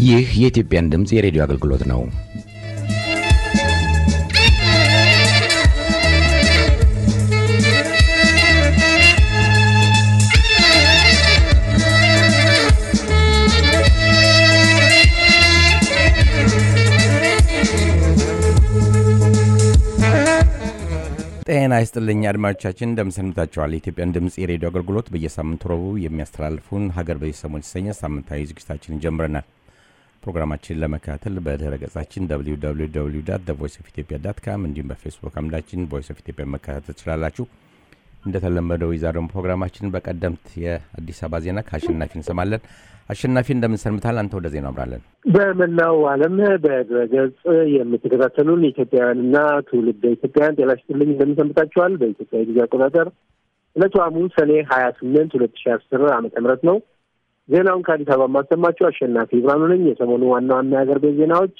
ይህ የኢትዮጵያን ድምፅ የሬዲዮ አገልግሎት ነው። ጤና ይስጥልኝ አድማጮቻችን፣ እንደምሰንብታችኋል። የኢትዮጵያን ድምፅ የሬዲዮ አገልግሎት በየሳምንቱ ረቡዕ የሚያስተላልፉን ሀገር በዚህ ሰሞን የተሰኘ ሳምንታዊ ዝግጅታችንን ጀምረናል። ፕሮግራማችንን ለመከታተል በድረ ገጻችን ቮይስ ኦፍ ኢትዮጵያ ዳት ካም እንዲሁም በፌስቡክ አምዳችን ቮይስ ኦፍ ኢትዮጵያ መከታተል ትችላላችሁ። እንደተለመደው የዛሬውን ፕሮግራማችንን በቀደምት የአዲስ አበባ ዜና ከአሸናፊ እንሰማለን። አሸናፊ እንደምንሰንብታል። አንተ ወደ ዜናው አምራለን። በመላው ዓለም በድረገጽ የምትከታተሉን ኢትዮጵያውያንና ትውልደ ኢትዮጵያውያን ጤና ይስጥልኝ እንደምንሰንብታችኋል። በኢትዮጵያ ጊዜ አቆጣጠር ዕለቱ ሐሙስ ሰኔ ሀያ ስምንት ሁለት ሺ አስር ዓመተ ምህረት ነው። ዜናውን ከአዲስ አበባ የማሰማችሁ አሸናፊ ብርሃኑ ነኝ። የሰሞኑ ዋና ዋና የሀገር ቤት ዜናዎች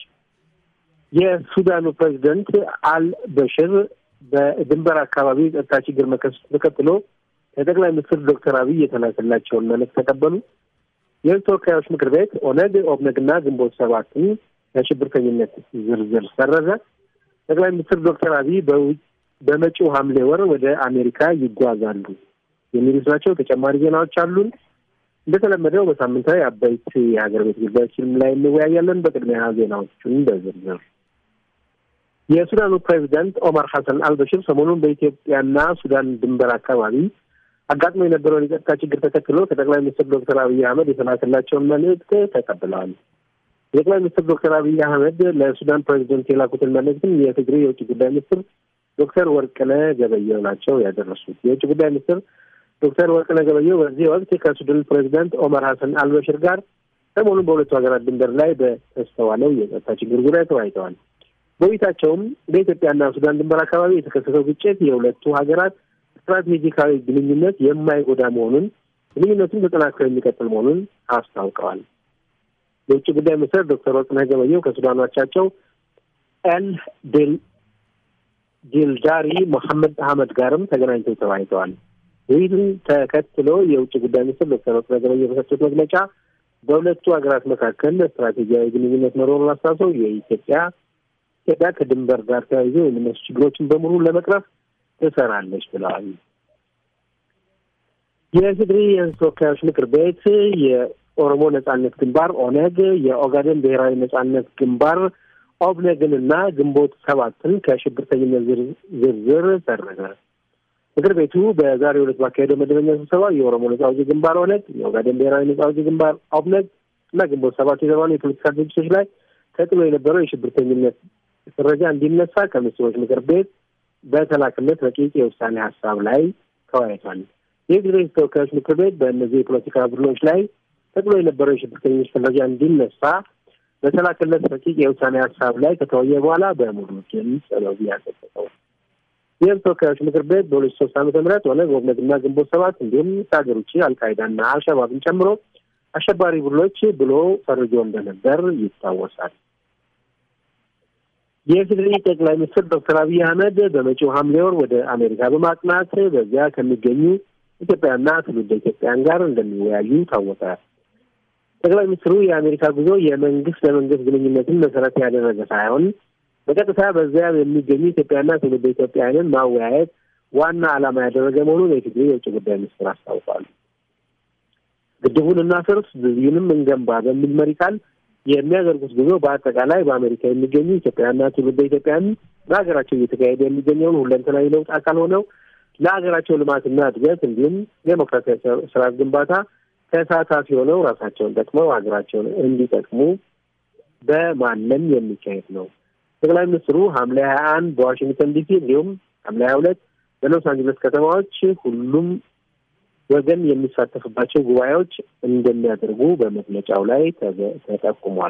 የሱዳኑ ፕሬዚደንት አል በሽር በድንበር አካባቢ የጸጥታ ችግር መከሰቱ ተከትሎ ከጠቅላይ ሚኒስትር ዶክተር አብይ የተላከላቸውን መልእክት ተቀበሉ። የህዝብ ተወካዮች ምክር ቤት ኦነግ፣ ኦብነግና ግንቦት ሰባትን ከሽብርተኝነት ዝርዝር ሰረዘ። ጠቅላይ ሚኒስትር ዶክተር አብይ በመጪው ሐምሌ ወር ወደ አሜሪካ ይጓዛሉ የሚሉት ናቸው። ተጨማሪ ዜናዎች አሉን። እንደተለመደው በሳምንታዊ አበይት የሀገር ቤት ጉዳዮችንም ላይ እንወያያለን። በቅድሚያ ዜናዎቹን በዝርዝር የሱዳኑ ፕሬዚዳንት ኦማር ሐሰን አልበሽር ሰሞኑን በኢትዮጵያና ሱዳን ድንበር አካባቢ አጋጥሞ የነበረውን የጸጥታ ችግር ተከትሎ ከጠቅላይ ሚኒስትር ዶክተር አብይ አህመድ የተላከላቸውን መልእክት ተቀብለዋል። የጠቅላይ ሚኒስትር ዶክተር አብይ አህመድ ለሱዳን ፕሬዚደንት የላኩትን መልእክትም የትግሬ የውጭ ጉዳይ ሚኒስትር ዶክተር ወርቅነህ ገበየሁ ናቸው ያደረሱት። የውጭ ጉዳይ ሚኒስትር ዶክተር ወርቅነህ ገበየሁ በዚህ ወቅት ከሱዳን ፕሬዚዳንት ኦመር ሐሰን አልበሽር ጋር ሰሞኑን በሁለቱ ሀገራት ድንበር ላይ በተስተዋለው የጸጥታ ችግር ዙሪያ ተወያይተዋል። በውይይታቸውም በኢትዮጵያና ሱዳን ድንበር አካባቢ የተከሰተው ግጭት የሁለቱ ሀገራት ስትራቴጂካዊ ግንኙነት የማይጎዳ መሆኑን ግንኙነቱን ተጠናክሮ የሚቀጥል መሆኑን አስታውቀዋል። የውጭ ጉዳይ ሚኒስትር ዶክተር ወርቅነህ ገበየሁ ከሱዳን አቻቸው ኤል ዲልዳሪ መሐመድ አህመድ ጋርም ተገናኝተው ተወያይተዋል። ውይይቱን ተከትሎ የውጭ ጉዳይ ሚኒስትር ዶክተር ወርቅነህ ገበየሁ በሰጡት መግለጫ በሁለቱ ሀገራት መካከል ስትራቴጂያዊ ግንኙነት መኖሩን አስታውሰው የኢትዮጵያ ኢትዮጵያ ከድንበር ጋር ተያይዞ የሚነሱ ችግሮችን በሙሉ ለመቅረፍ ትሰራለች ብለዋል። የትግሪ የሕዝብ ተወካዮች ምክር ቤት የኦሮሞ ነጻነት ግንባር ኦነግ፣ የኦጋዴን ብሔራዊ ነጻነት ግንባር ኦብነግንና ግንቦት ሰባትን ከሽብርተኝነት ዝርዝር ሰረዘ። ምክር ቤቱ በዛሬው ዕለት ባካሄደው መደበኛ ስብሰባ የኦሮሞ ነጻ አውጪ ግንባር ኦነግ፣ የኦጋዴን ብሔራዊ ነጻ አውጪ ግንባር ኦብነግ እና ግንቦት ሰባት የተባሉ የፖለቲካ ድርጅቶች ላይ ተጥሎ የነበረው የሽብርተኝነት ፍረጃ እንዲነሳ ከሚኒስትሮች ምክር ቤት በተላክለት ረቂቅ የውሳኔ ሀሳብ ላይ ተወያይቷል። የትግራይ ተወካዮች ምክር ቤት በእነዚህ የፖለቲካ ቡድኖች ላይ ተጥሎ የነበረው የሽብርተኞች ፍረጃ እንዲነሳ በተላክለት ረቂቅ የውሳኔ ሀሳብ ላይ ከተወየ በኋላ በሙሉ ድምፅ ነው ያጸደቀው። ይህም ተወካዮች ምክር ቤት በሁለት ሺህ ሶስት ዓመተ ምህረት ኦነግ፣ ኦብነግና ግንቦት ሰባት እንዲሁም ከሀገር ውጭ አልቃይዳና አልሸባብን ጨምሮ አሸባሪ ቡድኖች ብሎ ፈርጆ እንደነበር ይታወሳል። የትግሪ ጠቅላይ ሚኒስትር ዶክተር አብይ አህመድ በመጪው ሐምሌ ወር ወደ አሜሪካ በማቅናት በዚያ ከሚገኙ ኢትዮጵያና ትውልደ ኢትዮጵያን ጋር እንደሚወያዩ ታወቀ። ጠቅላይ ሚኒስትሩ የአሜሪካ ጉዞ የመንግስት ለመንግስት ግንኙነትን መሰረት ያደረገ ሳይሆን በቀጥታ በዚያ የሚገኙ ኢትዮጵያና ትውልደ ኢትዮጵያውያንን ማወያየት ዋና ዓላማ ያደረገ መሆኑን የትግሪ የውጭ ጉዳይ ሚኒስትር አስታውቋል። ግድቡን እናፍርስ ድልድዩንም እንገንባ በሚል መሪ ቃል የሚያደርጉት ጉዞ በአጠቃላይ በአሜሪካ የሚገኙ ኢትዮጵያውያንና ትውልደ ኢትዮጵያውያን በሀገራቸው እየተካሄደ የሚገኘውን ሁለንተናዊ ለውጥ አካል ሆነው ለሀገራቸው ልማትና እድገት እንዲሁም ዴሞክራሲያዊ ስርዓት ግንባታ ተሳታፊ ሆነው ራሳቸውን ጠቅመው ሀገራቸውን እንዲጠቅሙ በማለም የሚካሄድ ነው። ጠቅላይ ሚኒስትሩ ሐምሌ ሀያ አንድ በዋሽንግተን ዲሲ እንዲሁም ሐምሌ ሀያ ሁለት በሎስ አንጀለስ ከተማዎች ሁሉም ወገን የሚሳተፍባቸው ጉባኤዎች እንደሚያደርጉ በመግለጫው ላይ ተጠቁሟል።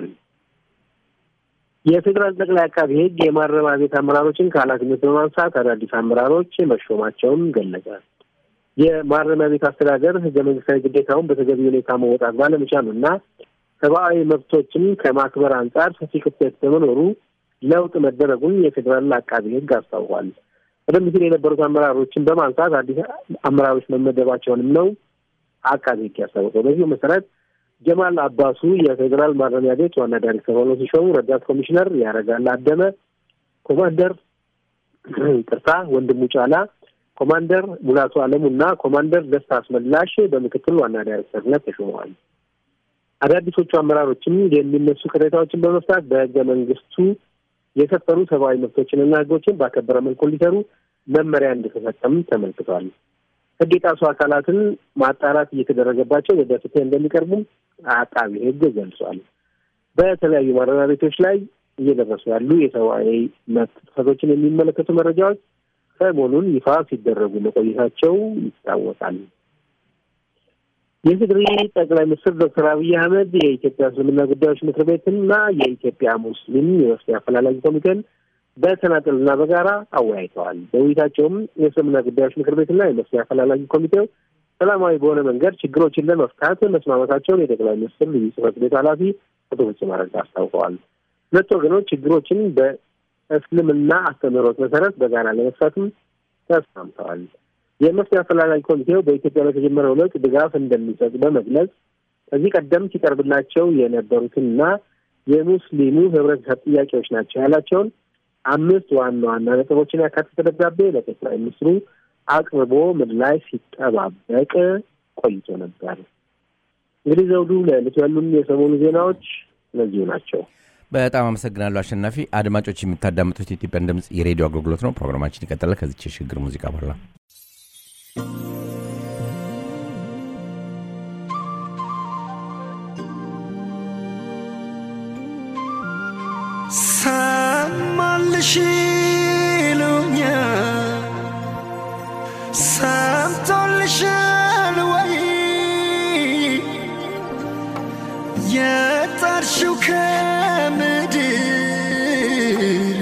የፌዴራል ጠቅላይ አቃቢ ሕግ የማረሚያ ቤት አመራሮችን ከኃላፊነት በማንሳት አዳዲስ አመራሮች መሾማቸውን ገለጸ። የማረሚያ ቤት አስተዳደር ሕገ መንግስታዊ ግዴታውን በተገቢ ሁኔታ መወጣት ባለመቻሉ እና ሰብአዊ መብቶችን ከማክበር አንጻር ሰፊ ክፍተት በመኖሩ ለውጥ መደረጉን የፌዴራል አቃቢ ሕግ አስታውቋል። ቀደም ሲል የነበሩት አመራሮችን በማንሳት አዲስ አመራሮች መመደባቸውንም ነው አቃቢ ሕግ ያስታወቀው። በዚሁ መሰረት ጀማል አባሱ የፌዴራል ማረሚያ ቤት ዋና ዳይሬክተር ሆነው ሲሾሙ ረዳት ኮሚሽነር ያረጋል አደመ፣ ኮማንደር ቅርታ ወንድሙ ጫላ፣ ኮማንደር ሙላቱ አለሙ እና ኮማንደር ደስታ አስመላሽ በምክትል ዋና ዳይሬክተርነት ተሾመዋል። አዳዲሶቹ አመራሮችም የሚነሱ ቅሬታዎችን በመፍታት በህገ መንግስቱ የሰፈሩ ሰብአዊ መብቶችንና ህጎችን ባከበረ መልኩ እንዲሰሩ መመሪያ እንደተሰጠም ተመልክቷል። ህግ የጣሱ አካላትን ማጣራት እየተደረገባቸው ወደ ፍትህ እንደሚቀርቡም አቃቢ ህግ ገልጿል። በተለያዩ ማረሚያ ቤቶች ላይ እየደረሱ ያሉ የሰብአዊ መብት ጥሰቶችን የሚመለከቱ መረጃዎች ሰሞኑን ይፋ ሲደረጉ መቆየታቸው ይታወቃል። የትግሪ ጠቅላይ ሚኒስትር ዶክተር አብይ አህመድ የኢትዮጵያ እስልምና ጉዳዮች ምክር ቤትና የኢትዮጵያ ሙስሊም የመፍትሄ አፈላላጊ ኮሚቴን በተናጠልና በጋራ አወያይተዋል። በውይይታቸውም የእስልምና ጉዳዮች ምክር ቤትና የመፍትሄ አፈላላጊ ኮሚቴው ሰላማዊ በሆነ መንገድ ችግሮችን ለመፍታት መስማማታቸውን የጠቅላይ ሚኒስትር ልዩ ጽሕፈት ቤት ኃላፊ አቶ ፍጹም አረጋ አስታውቀዋል። ሁለት ወገኖች ችግሮችን በእስልምና አስተምህሮት መሰረት በጋራ ለመፍታትም ተስማምተዋል። የመፍትሄ አፈላላጊ ኮሚቴው በኢትዮጵያ በተጀመረው ለውጥ ድጋፍ እንደሚሰጥ በመግለጽ ከዚህ ቀደም ሲቀርብላቸው የነበሩትንና የሙስሊሙ ህብረተሰብ ጥያቄዎች ናቸው ያላቸውን አምስት ዋና ዋና ነጥቦችን ያካተተ ደብዳቤ ለጠቅላይ ሚኒስትሩ አቅርቦ ምላሽ ሲጠባበቅ ቆይቶ ነበር። እንግዲህ ዘውዱ፣ ለዕለቱ ያሉን የሰሞኑ ዜናዎች እነዚሁ ናቸው። በጣም አመሰግናለሁ አሸናፊ። አድማጮች የምታዳምጡት የኢትዮጵያን ድምፅ የሬዲዮ አገልግሎት ነው። ፕሮግራማችን ይቀጥላል ከዚች የሽግግር ሙዚቃ በኋላ ሰማልሽ ይሉኛል ሰምቶልሻል ወይ የጠርሽው ከምድር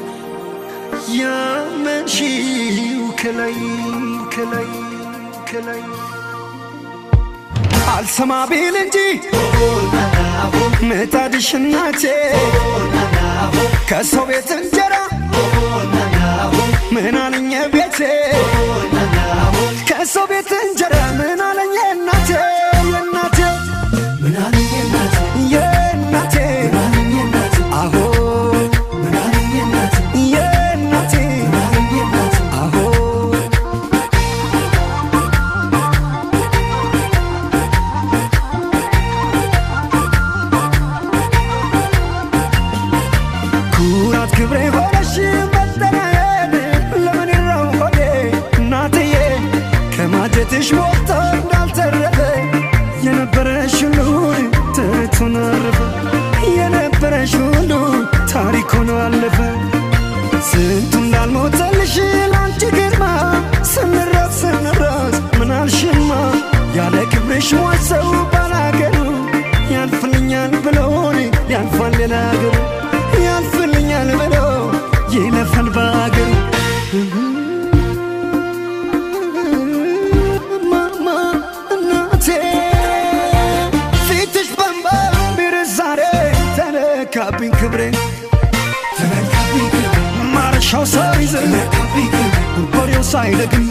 ያመንሽው ከላይ ከላይ ከላይ አልሰማ ቢል እንጂ ምጣድሽ እናቴ ከሰው ቤት እንጀራ ምን አለኝ ቤቴ ከሰው ቤት እንጀራ ምን አለኝ እናቴ የእናቴ የእናቴ አሆ የእናቴ አሆ ኩራት ክብሬ ሆነሽ መጠናዬን ለምን ይረው ሆዴ እናትዬ ከማጀትሽ ሞልቶ እንዳልተረፈ የነበረሽ ሁሉ ትርቱን አረፈ የነበረሽ ሁሉ ታሪክ ሆኖ አለፈ ስንቱ እንዳልሞተልሽ ላንቺ ግርማ ስንራስ ስንራስ ምናልሽማ ያለ ክብርሽ ዋሰው ባላገሩ ያልፍልኛል ብሎን ያልፋል ሌላ አገሩ ያልፍልኛል ብሎ ይለፋል በአገሩ ማማ እናቴ ፊትሽ በንባ ቢርስ ዛሬ ተነካብኝ ክብሬ ማረሻው ሳይዝ በሬው ሳይደግም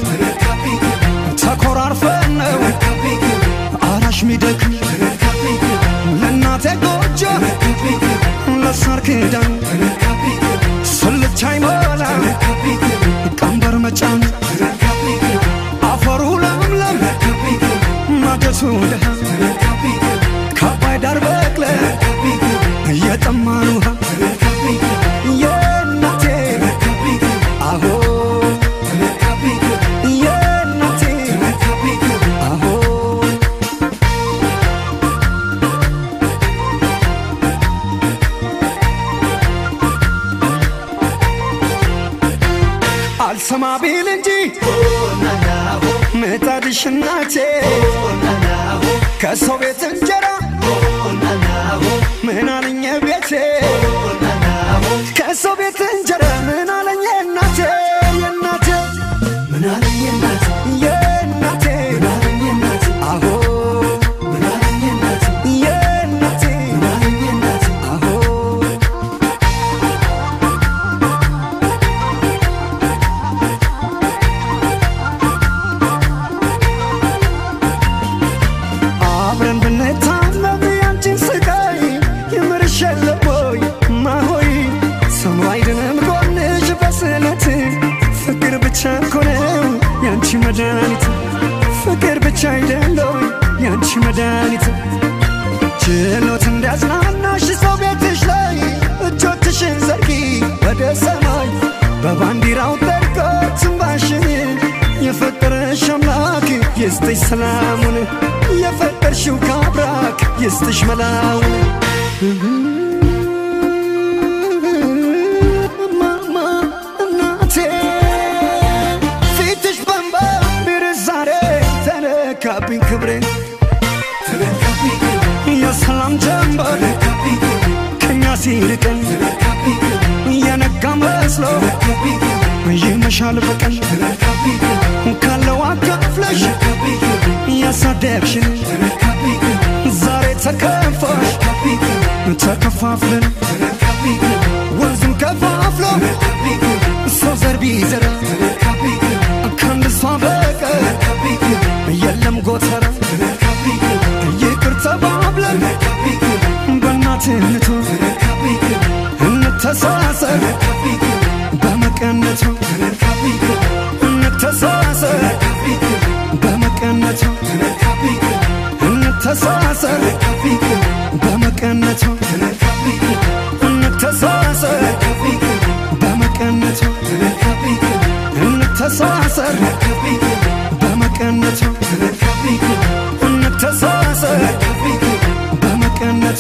ተኮራርፈን ነው አራሽ ሚደክም ለእናቴ ጎጆ ለሳር ክዳን ስልቻ ይሞላ ቀንበር መጫን አፈሩ ለምለም ማገቱ ደሃ ከአባይ ዳር በቅለ እየጠማን ውሃ የእናቴ አሆ የእናቴ አሆ አልሰማ ቢል እንጂ ምጣድሽ እናቴ ከሰው ቤት እንጀራ ምን አለኝ ቤቴ ከሰው ቤት እንጀራ ምን አለኝ እናቴ የእናቴ የእናቴ አሆ የእናቴ አሆ አብረን ብንታመም መድኃኒት ፍቅር ብቻ አይደለው ያንቺ መድኃኒት ችሎት እንዲያጽናናሽ ሰው ቤትሽ ላይ እጆችሽን ዘርጊ ወደ ሰማይ በባንዲራው ጠርቆ ትንባሽን የፈጠረሽ አምላክ ይስጥሽ ሰላሙን የፈጠርሽው ካብራክ ይስጥሽ መላውን ማማ እናቴ ፊትሽ በንባ ዛሬ ተነካብኝ ክብሬ የሰላም ጀንበር ከኛ ሲርቀን የነጋ መስሎ ይመሻል በቀን ካለው አካፍለሽ ያሳደግሽን ዛሬ ተከፋሽ ተከፋፍለን ወንዙን ከፋፍሎ ሰው ዘር ቢዘራ ከአንድ እሷ በቀር የለም ጎተራ ይቅር ተባብለን በእናትነቱ እንተሳሰር በመቀነቱ እንተሳሰር በመቀነቱ እንተሳሰር በመቀነቱ እንተሳሰር በመቀነቱ እንተሳሰር በመቀነቱ እንተሳሰር በመቀነቱ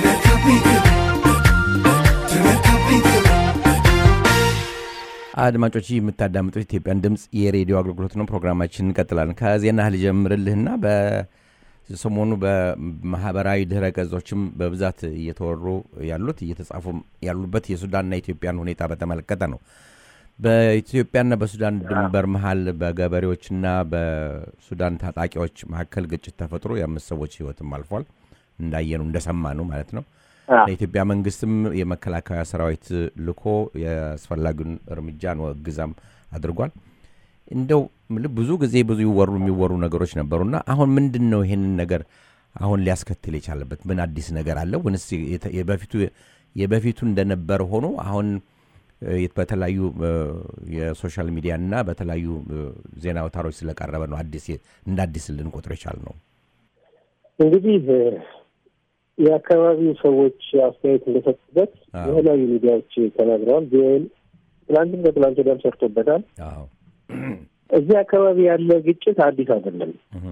አድማጮች ይህ የምታዳምጡት ኢትዮጵያን ድምፅ የሬዲዮ አገልግሎት ነው። ፕሮግራማችን እንቀጥላለን። ከዜና ልጀምርልህና በሰሞኑ በማህበራዊ ድህረ ገጾችም በብዛት እየተወሩ ያሉት እየተጻፉ ያሉበት የሱዳንና ኢትዮጵያን ሁኔታ በተመለከተ ነው። በኢትዮጵያና በሱዳን ድንበር መሀል በገበሬዎችና በሱዳን ታጣቂዎች መካከል ግጭት ተፈጥሮ የአምስት ሰዎች ህይወትም አልፏል። እንዳየኑ እንደሰማ ነው ማለት ነው። የኢትዮጵያ መንግስትም የመከላከያ ሰራዊት ልኮ የአስፈላጊውን እርምጃን ወግዛም አድርጓል። እንደው ብዙ ጊዜ ብዙ ይወሩ የሚወሩ ነገሮች ነበሩና አሁን ምንድን ነው ይሄንን ነገር አሁን ሊያስከትል የቻለበት ምን አዲስ ነገር አለ? ወይንስ የበፊቱ የበፊቱ እንደነበረ ሆኖ አሁን በተለያዩ የሶሻል ሚዲያ እና በተለያዩ ዜና አውታሮች ስለቀረበ ነው አዲስ እንደ አዲስ ልንቆጥር የቻል ነው? እንግዲህ የአካባቢው ሰዎች አስተያየት እንደሰጡበት የተለያዩ ሚዲያዎች ተናግረዋል። ግን ትላንትም ከትላንት ወዲያም ሰርቶበታል። እዚህ አካባቢ ያለ ግጭት አዲስ አይደለም፣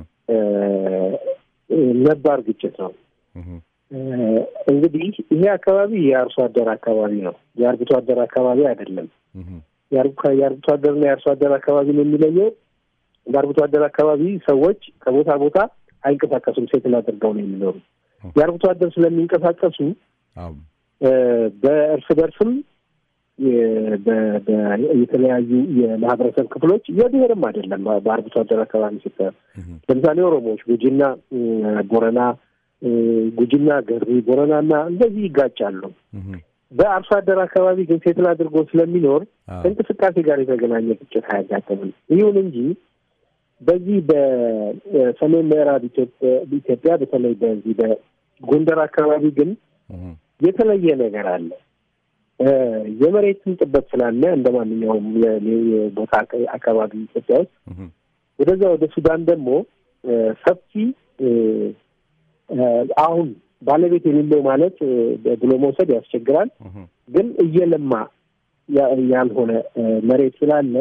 ነባር ግጭት ነው። እንግዲህ ይሄ አካባቢ የአርሶ አደር አካባቢ ነው፣ የአርብቶ አደር አካባቢ አይደለም። የአርብቶ አደርና የአርሶ አደር አካባቢ ነው የሚለየው። በአርብቶ አደር አካባቢ ሰዎች ከቦታ ቦታ አይንቀሳቀሱም፣ ሴትል አድርገው ነው የሚኖሩ። የአርብቶ አደር ስለሚንቀሳቀሱ በእርስ በርስም የተለያዩ የማህበረሰብ ክፍሎች የብሔርም አይደለም። በአርብቶ አደር አካባቢ ስታ ለምሳሌ ኦሮሞዎች ጉጂና ቦረና፣ ጉጂና ገሪ፣ ቦረናና እንደዚህ ይጋጫሉ። በአርሶ አደር አካባቢ ግን ሴትል አድርጎ ስለሚኖር ከእንቅስቃሴ ጋር የተገናኘ ግጭት አያጋጥምም። ይሁን እንጂ በዚህ በሰሜን ምዕራብ ኢትዮጵያ በተለይ በዚህ በጎንደር አካባቢ ግን የተለየ ነገር አለ። የመሬትን ጥበት ስላለ እንደ ማንኛውም ቦታ አካባቢ ኢትዮጵያ ውስጥ ወደዛ ወደ ሱዳን ደግሞ ሰፊ አሁን ባለቤት የሌለው ማለት ብሎ መውሰድ ያስቸግራል። ግን እየለማ ያልሆነ መሬት ስላለ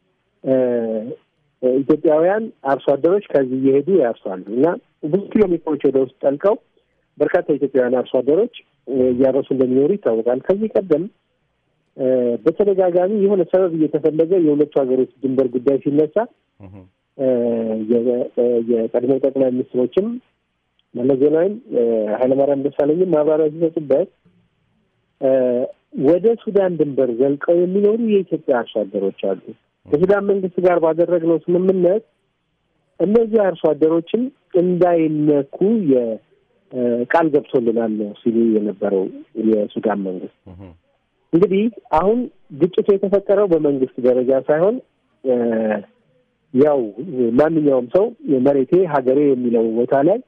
ኢትዮጵያውያን አርሶ አደሮች ከዚህ እየሄዱ ያርሷሉ እና ብዙ ኪሎ ሜትሮች ወደ ውስጥ ጠልቀው በርካታ ኢትዮጵያውያን አርሶ አደሮች እያረሱ እንደሚኖሩ ይታወቃል። ከዚህ ቀደም በተደጋጋሚ የሆነ ሰበብ እየተፈለገ የሁለቱ ሀገሮች ድንበር ጉዳይ ሲነሳ የቀድሞ ጠቅላይ ሚኒስትሮችም መለስ ዜናዊም ኃይለማርያም ደሳለኝም ማብራሪያ ሲሰጡበት ወደ ሱዳን ድንበር ዘልቀው የሚኖሩ የኢትዮጵያ አርሶ አደሮች አሉ። ከሱዳን መንግስት ጋር ባደረግነው ስምምነት እነዚህ አርሶ አደሮችም እንዳይነኩ ቃል ገብቶልናል ነው ሲሉ የነበረው የሱዳን መንግስት። እንግዲህ አሁን ግጭቱ የተፈጠረው በመንግስት ደረጃ ሳይሆን ያው ማንኛውም ሰው መሬቴ ሀገሬ የሚለው ቦታ ላይ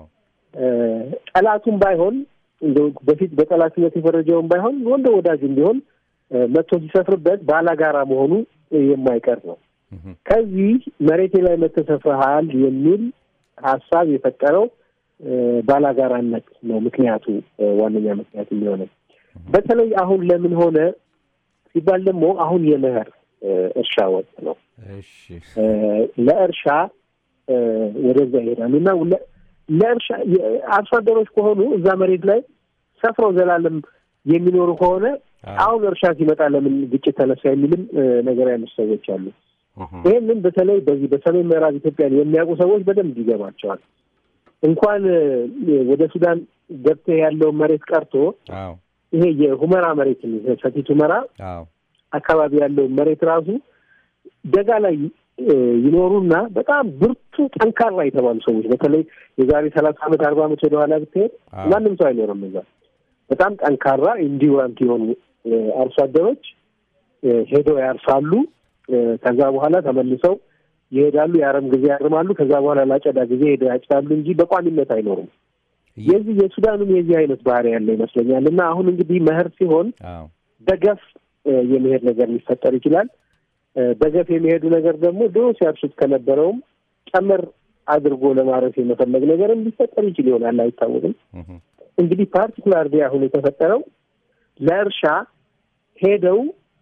ጠላቱም ባይሆን እንደው በፊት በጠላትነት የፈረጀውን ባይሆን ወንደ ወዳጅም ቢሆን መጥቶ ሲሰፍርበት ባላጋራ መሆኑ የማይቀር ነው። ከዚህ መሬቴ ላይ መተሰፍረሃል የሚል ሀሳብ የፈጠረው ባላጋራነት ነው ምክንያቱ ዋነኛ ምክንያት የሚሆነው። በተለይ አሁን ለምን ሆነ ሲባል ደግሞ አሁን የመኸር እርሻ ወቅት ነው። ለእርሻ ወደዛ ይሄዳሉ እና ለእርሻ አርሶ አደሮች ከሆኑ እዛ መሬት ላይ ሰፍረው ዘላለም የሚኖሩ ከሆነ አሁን እርሻ ሲመጣ ለምን ግጭት ተነሳ የሚልም ነገር ያነሱ ሰዎች አሉ። ይህንን በተለይ በዚህ በሰሜን ምዕራብ ኢትዮጵያን የሚያውቁ ሰዎች በደንብ ይገባቸዋል። እንኳን ወደ ሱዳን ገብተህ ያለውን መሬት ቀርቶ ይሄ የሁመራ መሬት ሰቲት ሁመራ አካባቢ ያለውን መሬት ራሱ ደጋ ላይ ይኖሩና በጣም ብርቱ ጠንካራ የተባሉ ሰዎች በተለይ የዛሬ ሰላሳ ዓመት አርባ ዓመት ወደኋላ ብትሄድ ማንም ሰው አይኖርም እዛ። በጣም ጠንካራ ኢንዲውራንት የሆኑ አርሶ አደሮች ሄደው ያርሳሉ። ከዛ በኋላ ተመልሰው ይሄዳሉ። የአረም ጊዜ ያርማሉ። ከዛ በኋላ ላጨዳ ጊዜ ሄደው ያጭዳሉ እንጂ በቋሚነት አይኖሩም። የዚህ የሱዳኑም የዚህ አይነት ባህሪ ያለ ይመስለኛል። እና አሁን እንግዲህ መኸር ሲሆን በገፍ የመሄድ ነገር ሊፈጠር ይችላል። በገፍ የሚሄዱ ነገር ደግሞ ድሮ ሲያርሱት ከነበረውም ጨመር አድርጎ ለማረስ የመፈለግ ነገርም ሊፈጠር ይችል ይሆናል፣ አይታወቅም። እንግዲህ ፓርቲኩላር አሁን የተፈጠረው ለእርሻ ሄደው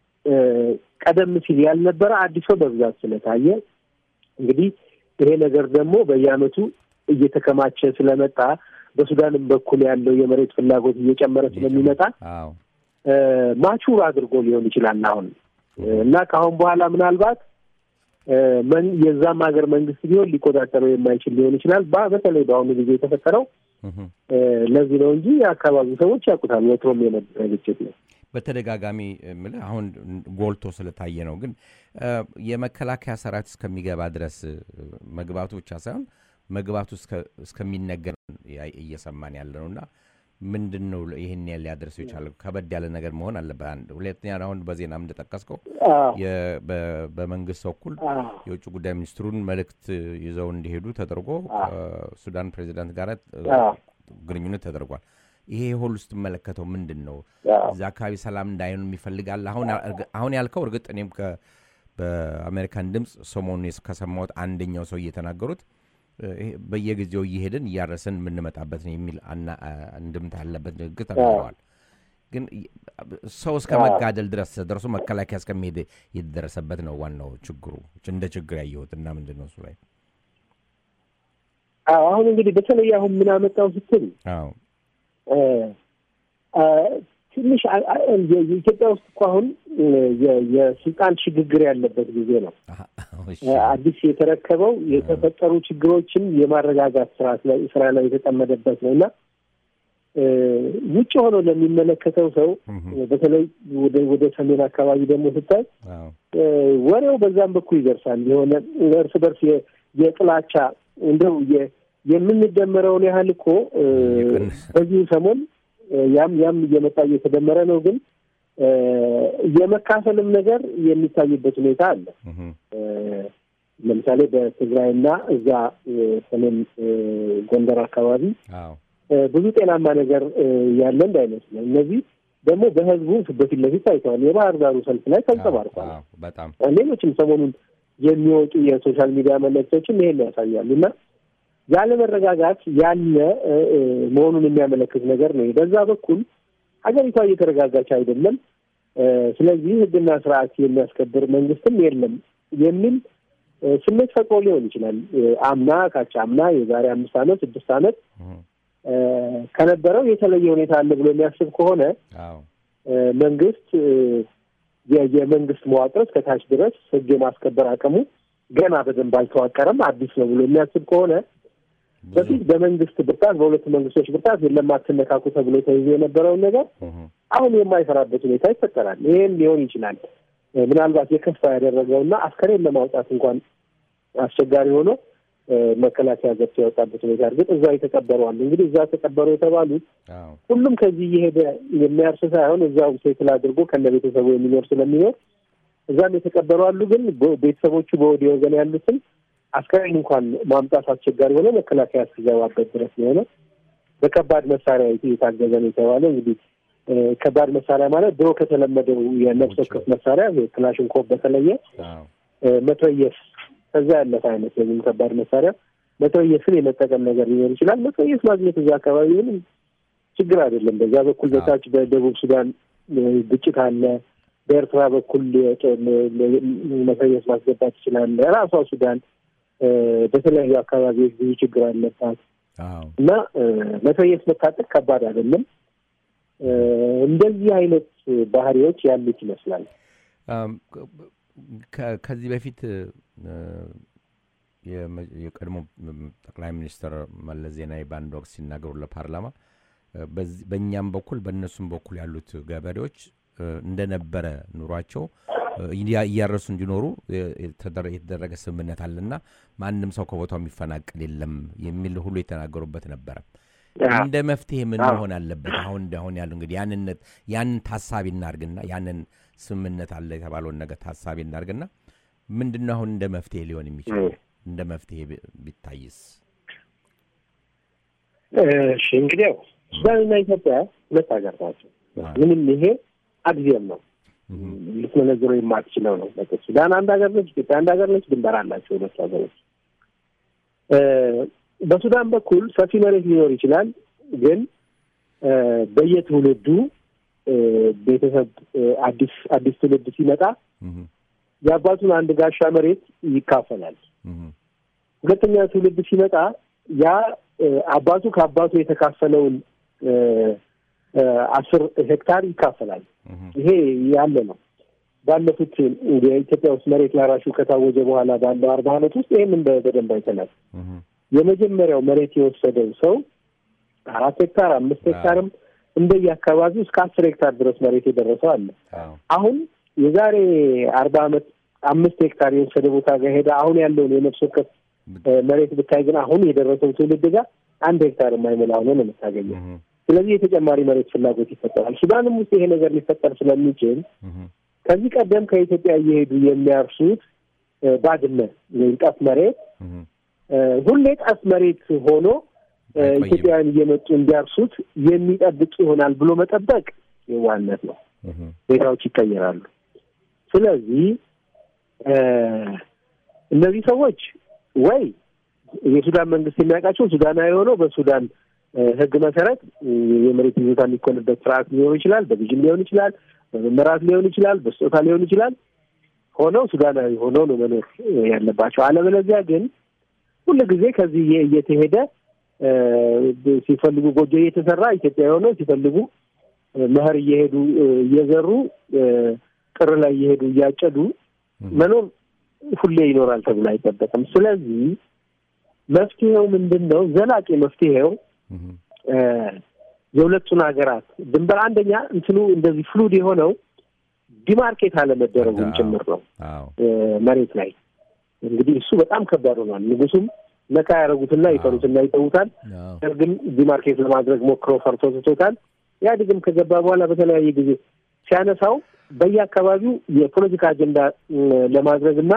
ቀደም ሲል ያልነበረ አዲስ ሰው በብዛት ስለታየ እንግዲህ ይሄ ነገር ደግሞ በየዓመቱ እየተከማቸ ስለመጣ በሱዳንም በኩል ያለው የመሬት ፍላጎት እየጨመረ ስለሚመጣ ማቹር አድርጎ ሊሆን ይችላል አሁን እና ከአሁን በኋላ ምናልባት የዛም ሀገር መንግስት ቢሆን ሊቆጣጠረው የማይችል ሊሆን ይችላል። በተለይ በአሁኑ ጊዜ የተፈጠረው ለዚህ ነው እንጂ የአካባቢው ሰዎች ያውቁታል። ወትሮም የነበረ ግጭት ነው። በተደጋጋሚ የምልህ አሁን ጎልቶ ስለታየ ነው። ግን የመከላከያ ሰራዊት እስከሚገባ ድረስ መግባቱ ብቻ ሳይሆን መግባቱ እስከሚነገር እየሰማን ያለ ነው እና ምንድን ነው ይህን ያህል ሊያደርሰው የቻለው? ከበድ ያለ ነገር መሆን አለበት። አንድ ሁለተኛ፣ አሁን በዜናም እንደጠቀስከው በመንግስት በኩል የውጭ ጉዳይ ሚኒስትሩን መልእክት ይዘው እንዲሄዱ ተደርጎ ከሱዳን ፕሬዚዳንት ጋር ግንኙነት ተደርጓል። ይሄ ሁሉ ስትመለከተው ምንድን ነው እዚ አካባቢ ሰላም እንዳይሆን የሚፈልጋል? አሁን ያልከው እርግጥ እኔም በአሜሪካን ድምፅ ሰሞኑን ከሰማሁት አንደኛው ሰው እየተናገሩት በየጊዜው እየሄድን እያረስን የምንመጣበት ነው የሚል እንድምታ ያለበት ንግግር ተናግረዋል። ግን ሰው እስከ መጋደል ድረስ ደርሶ መከላከያ እስከሚሄድ የተደረሰበት ነው ዋናው ችግሩ እንደ ችግር ያየሁት እና ምንድን ነው እሱ ላይ አሁን እንግዲህ በተለይ አሁን ምን አመጣው ስትል ትንሽ ኢትዮጵያ ውስጥ እኮ አሁን የስልጣን ሽግግር ያለበት ጊዜ ነው። አዲስ የተረከበው የተፈጠሩ ችግሮችን የማረጋጋት ስራ ላይ የተጠመደበት ነው እና ውጭ ሆኖ ለሚመለከተው ሰው በተለይ ወደ ሰሜን አካባቢ ደግሞ ስታይ ወሬው በዛም በኩል ይደርሳል። የሆነ እርስ በርስ የጥላቻ እንደው የምንደመረውን ያህል እኮ በዚሁ ሰሞን ያም ያም እየመጣ እየተደመረ ነው። ግን የመካፈልም ነገር የሚታይበት ሁኔታ አለ። ለምሳሌ በትግራይና እዛ ሰሜን ጎንደር አካባቢ ብዙ ጤናማ ነገር ያለ እንዳይመስለን። እነዚህ ደግሞ በህዝቡ በፊት ለፊት ታይተዋል። የባህር ዳሩ ሰልፍ ላይ ተንጸባርቋል። ሌሎችም ሰሞኑን የሚወጡ የሶሻል ሚዲያ መልእክቶችም ይሄን ያሳያሉ እና ያለመረጋጋት ያለ መሆኑን የሚያመለክት ነገር ነው። በዛ በኩል ሀገሪቷ እየተረጋጋች አይደለም። ስለዚህ ህግና ስርዓት የሚያስከብር መንግስትም የለም የሚል ስሜት ፈጥሮ ሊሆን ይችላል። አምና ካቻ አምና የዛሬ አምስት ዓመት ስድስት ዓመት ከነበረው የተለየ ሁኔታ አለ ብሎ የሚያስብ ከሆነ መንግስት የመንግስት መዋቅር እስከታች ድረስ ህግ የማስከበር አቅሙ ገና በደንብ አልተዋቀረም፣ አዲስ ነው ብሎ የሚያስብ ከሆነ በፊት በመንግስት ብርታት በሁለቱ መንግስቶች ብርታት የለም አትነካኩ ተብሎ ተይዞ የነበረውን ነገር አሁን የማይሰራበት ሁኔታ ይፈጠራል። ይህም ሊሆን ይችላል ምናልባት የከፋ ያደረገውና አስከሬን ለማውጣት እንኳን አስቸጋሪ ሆኖ መከላከያ ገብቶ ያወጣበት ሁኔታ እርግጥ እዛ የተቀበሩ አሉ። እንግዲህ እዛ ተቀበሩ የተባሉት ሁሉም ከዚህ እየሄደ የሚያርስ ሳይሆን እዛው ሴትል አድርጎ ከነ ቤተሰቡ የሚኖር ስለሚኖር እዛም የተቀበሩ አሉ። ግን ቤተሰቦቹ በወዲህ ወገን ያሉትን አስከሬን እንኳን ማምጣት አስቸጋሪ ሆነ መከላከያ እስኪገባበት ድረስ የሆነ በከባድ መሳሪያ የታገዘ ነው የተባለው። እንግዲህ ከባድ መሳሪያ ማለት ድሮ ከተለመደው የነፍስ ወከፍ መሳሪያ ክላሽንኮቭ በተለየ መትረየስ ከዛ ያለፈ አይነት ወይም ከባድ መሳሪያ መትረየስን የመጠቀም ነገር ሊኖር ይችላል። መትረየስ ማግኘት እዛ አካባቢ ምንም ችግር አይደለም። በዛ በኩል በታች በደቡብ ሱዳን ግጭት አለ። በኤርትራ በኩል መትረየስ ማስገባት ይችላል። ራሷ ሱዳን በተለያዩ አካባቢዎች ብዙ ችግር አለባት እና መትረየስ መታጠቅ ከባድ አይደለም። እንደዚህ አይነት ባህሪዎች ያሉት ይመስላል። ከዚህ በፊት የቀድሞ ጠቅላይ ሚኒስትር መለስ ዜናዊ በአንድ ወቅት ሲናገሩ ለፓርላማ በእኛም በኩል በእነሱም በኩል ያሉት ገበሬዎች እንደነበረ ኑሯቸው እያረሱ እንዲኖሩ የተደረገ ስምምነት አለና ማንም ሰው ከቦታው የሚፈናቀል የለም የሚል ሁሉ የተናገሩበት ነበረ። እንደ መፍትሄ ምን መሆን አለበት? አሁን አሁን ያሉ እንግዲህ ያንነት ያንን ታሳቢ እናርግና ያንን ስምምነት አለ የተባለውን ነገር ታሳቢ እናርግና ምንድን ነው አሁን እንደ መፍትሄ ሊሆን የሚችለው? እንደ መፍትሄ ቢታይስ? እሺ እንግዲህ ያው ሱዳንና ኢትዮጵያ ሁለት ሀገር ናቸው። ምንም ይሄ አግዚየም ነው ልትመነዝረው የማትችለው ነው። ሱዳን አንድ ሀገር ነች፣ ኢትዮጵያ አንድ ሀገር ነች። ድንበር አላቸው ሁለቱ ሀገሮች። በሱዳን በኩል ሰፊ መሬት ሊኖር ይችላል፣ ግን በየትውልዱ ቤተሰብ አዲስ አዲስ ትውልድ ሲመጣ የአባቱን አንድ ጋሻ መሬት ይካፈላል። ሁለተኛ ትውልድ ሲመጣ ያ አባቱ ከአባቱ የተካፈለውን አስር ሄክታር ይካፈላል። ይሄ ያለ ነው። ባለፉት የኢትዮጵያ ውስጥ መሬት ላራሹ ከታወጀ በኋላ ባለው አርባ ዓመት ውስጥ ይህም በደንብ አይተናል። የመጀመሪያው መሬት የወሰደው ሰው አራት ሄክታር አምስት ሄክታርም እንደየ አካባቢው እስከ አስር ሄክታር ድረስ መሬት የደረሰው አለ። አሁን የዛሬ አርባ ዓመት አምስት ሄክታር የወሰደ ቦታ ጋር ሄደ አሁን ያለውን የነፍስ ወከፍ መሬት ብታይ ግን አሁን የደረሰው ትውልድ ጋር አንድ ሄክታር የማይሞላ ሆኖ ነው የምታገኘው። ስለዚህ የተጨማሪ መሬት ፍላጎት ይፈጠራል። ሱዳንም ውስጥ ይሄ ነገር ሊፈጠር ስለሚችል ከዚህ ቀደም ከኢትዮጵያ እየሄዱ የሚያርሱት ባድመ ወይም ጠፍ መሬት ሁሌ ጠፍ መሬት ሆኖ ኢትዮጵያውያን እየመጡ እንዲያርሱት የሚጠብቅ ይሆናል ብሎ መጠበቅ የዋነት ነው። ሁኔታዎች ይቀየራሉ። ስለዚህ እነዚህ ሰዎች ወይ የሱዳን መንግስት የሚያውቃቸው ሱዳናዊ የሆነው በሱዳን ሕግ መሰረት የመሬት ይዞታ የሚኮንበት ስርዓት ሊሆን ይችላል። በግዥም ሊሆን ይችላል፣ በመመራት ሊሆን ይችላል፣ በስጦታ ሊሆን ይችላል። ሆነው ሱዳናዊ ሆነው ነው መኖር ያለባቸው። አለበለዚያ ግን ሁሉ ጊዜ ከዚህ እየተሄደ ሲፈልጉ ጎጆ እየተሰራ ኢትዮጵያ የሆነው ሲፈልጉ መኸር እየሄዱ እየዘሩ ጥር ላይ እየሄዱ እያጨዱ መኖር ሁሌ ይኖራል ተብሎ አይጠበቅም። ስለዚህ መፍትሄው ምንድን ነው? ዘላቂ መፍትሄው የሁለቱን ሀገራት ድንበር አንደኛ እንትኑ እንደዚህ ፍሉድ የሆነው ዲማርኬት አለመደረጉም ጭምር ነው። መሬት ላይ እንግዲህ እሱ በጣም ከባድ ሆኗል። ንጉሱም ነካ ያደረጉትና ይፈሩትና ይተዉታል። ግን ዲማርኬት ለማድረግ ሞክሮ ፈርቶ ትቶታል። ኢህአዴግም ከገባ በኋላ በተለያየ ጊዜ ሲያነሳው በየአካባቢው የፖለቲካ አጀንዳ ለማድረግ እና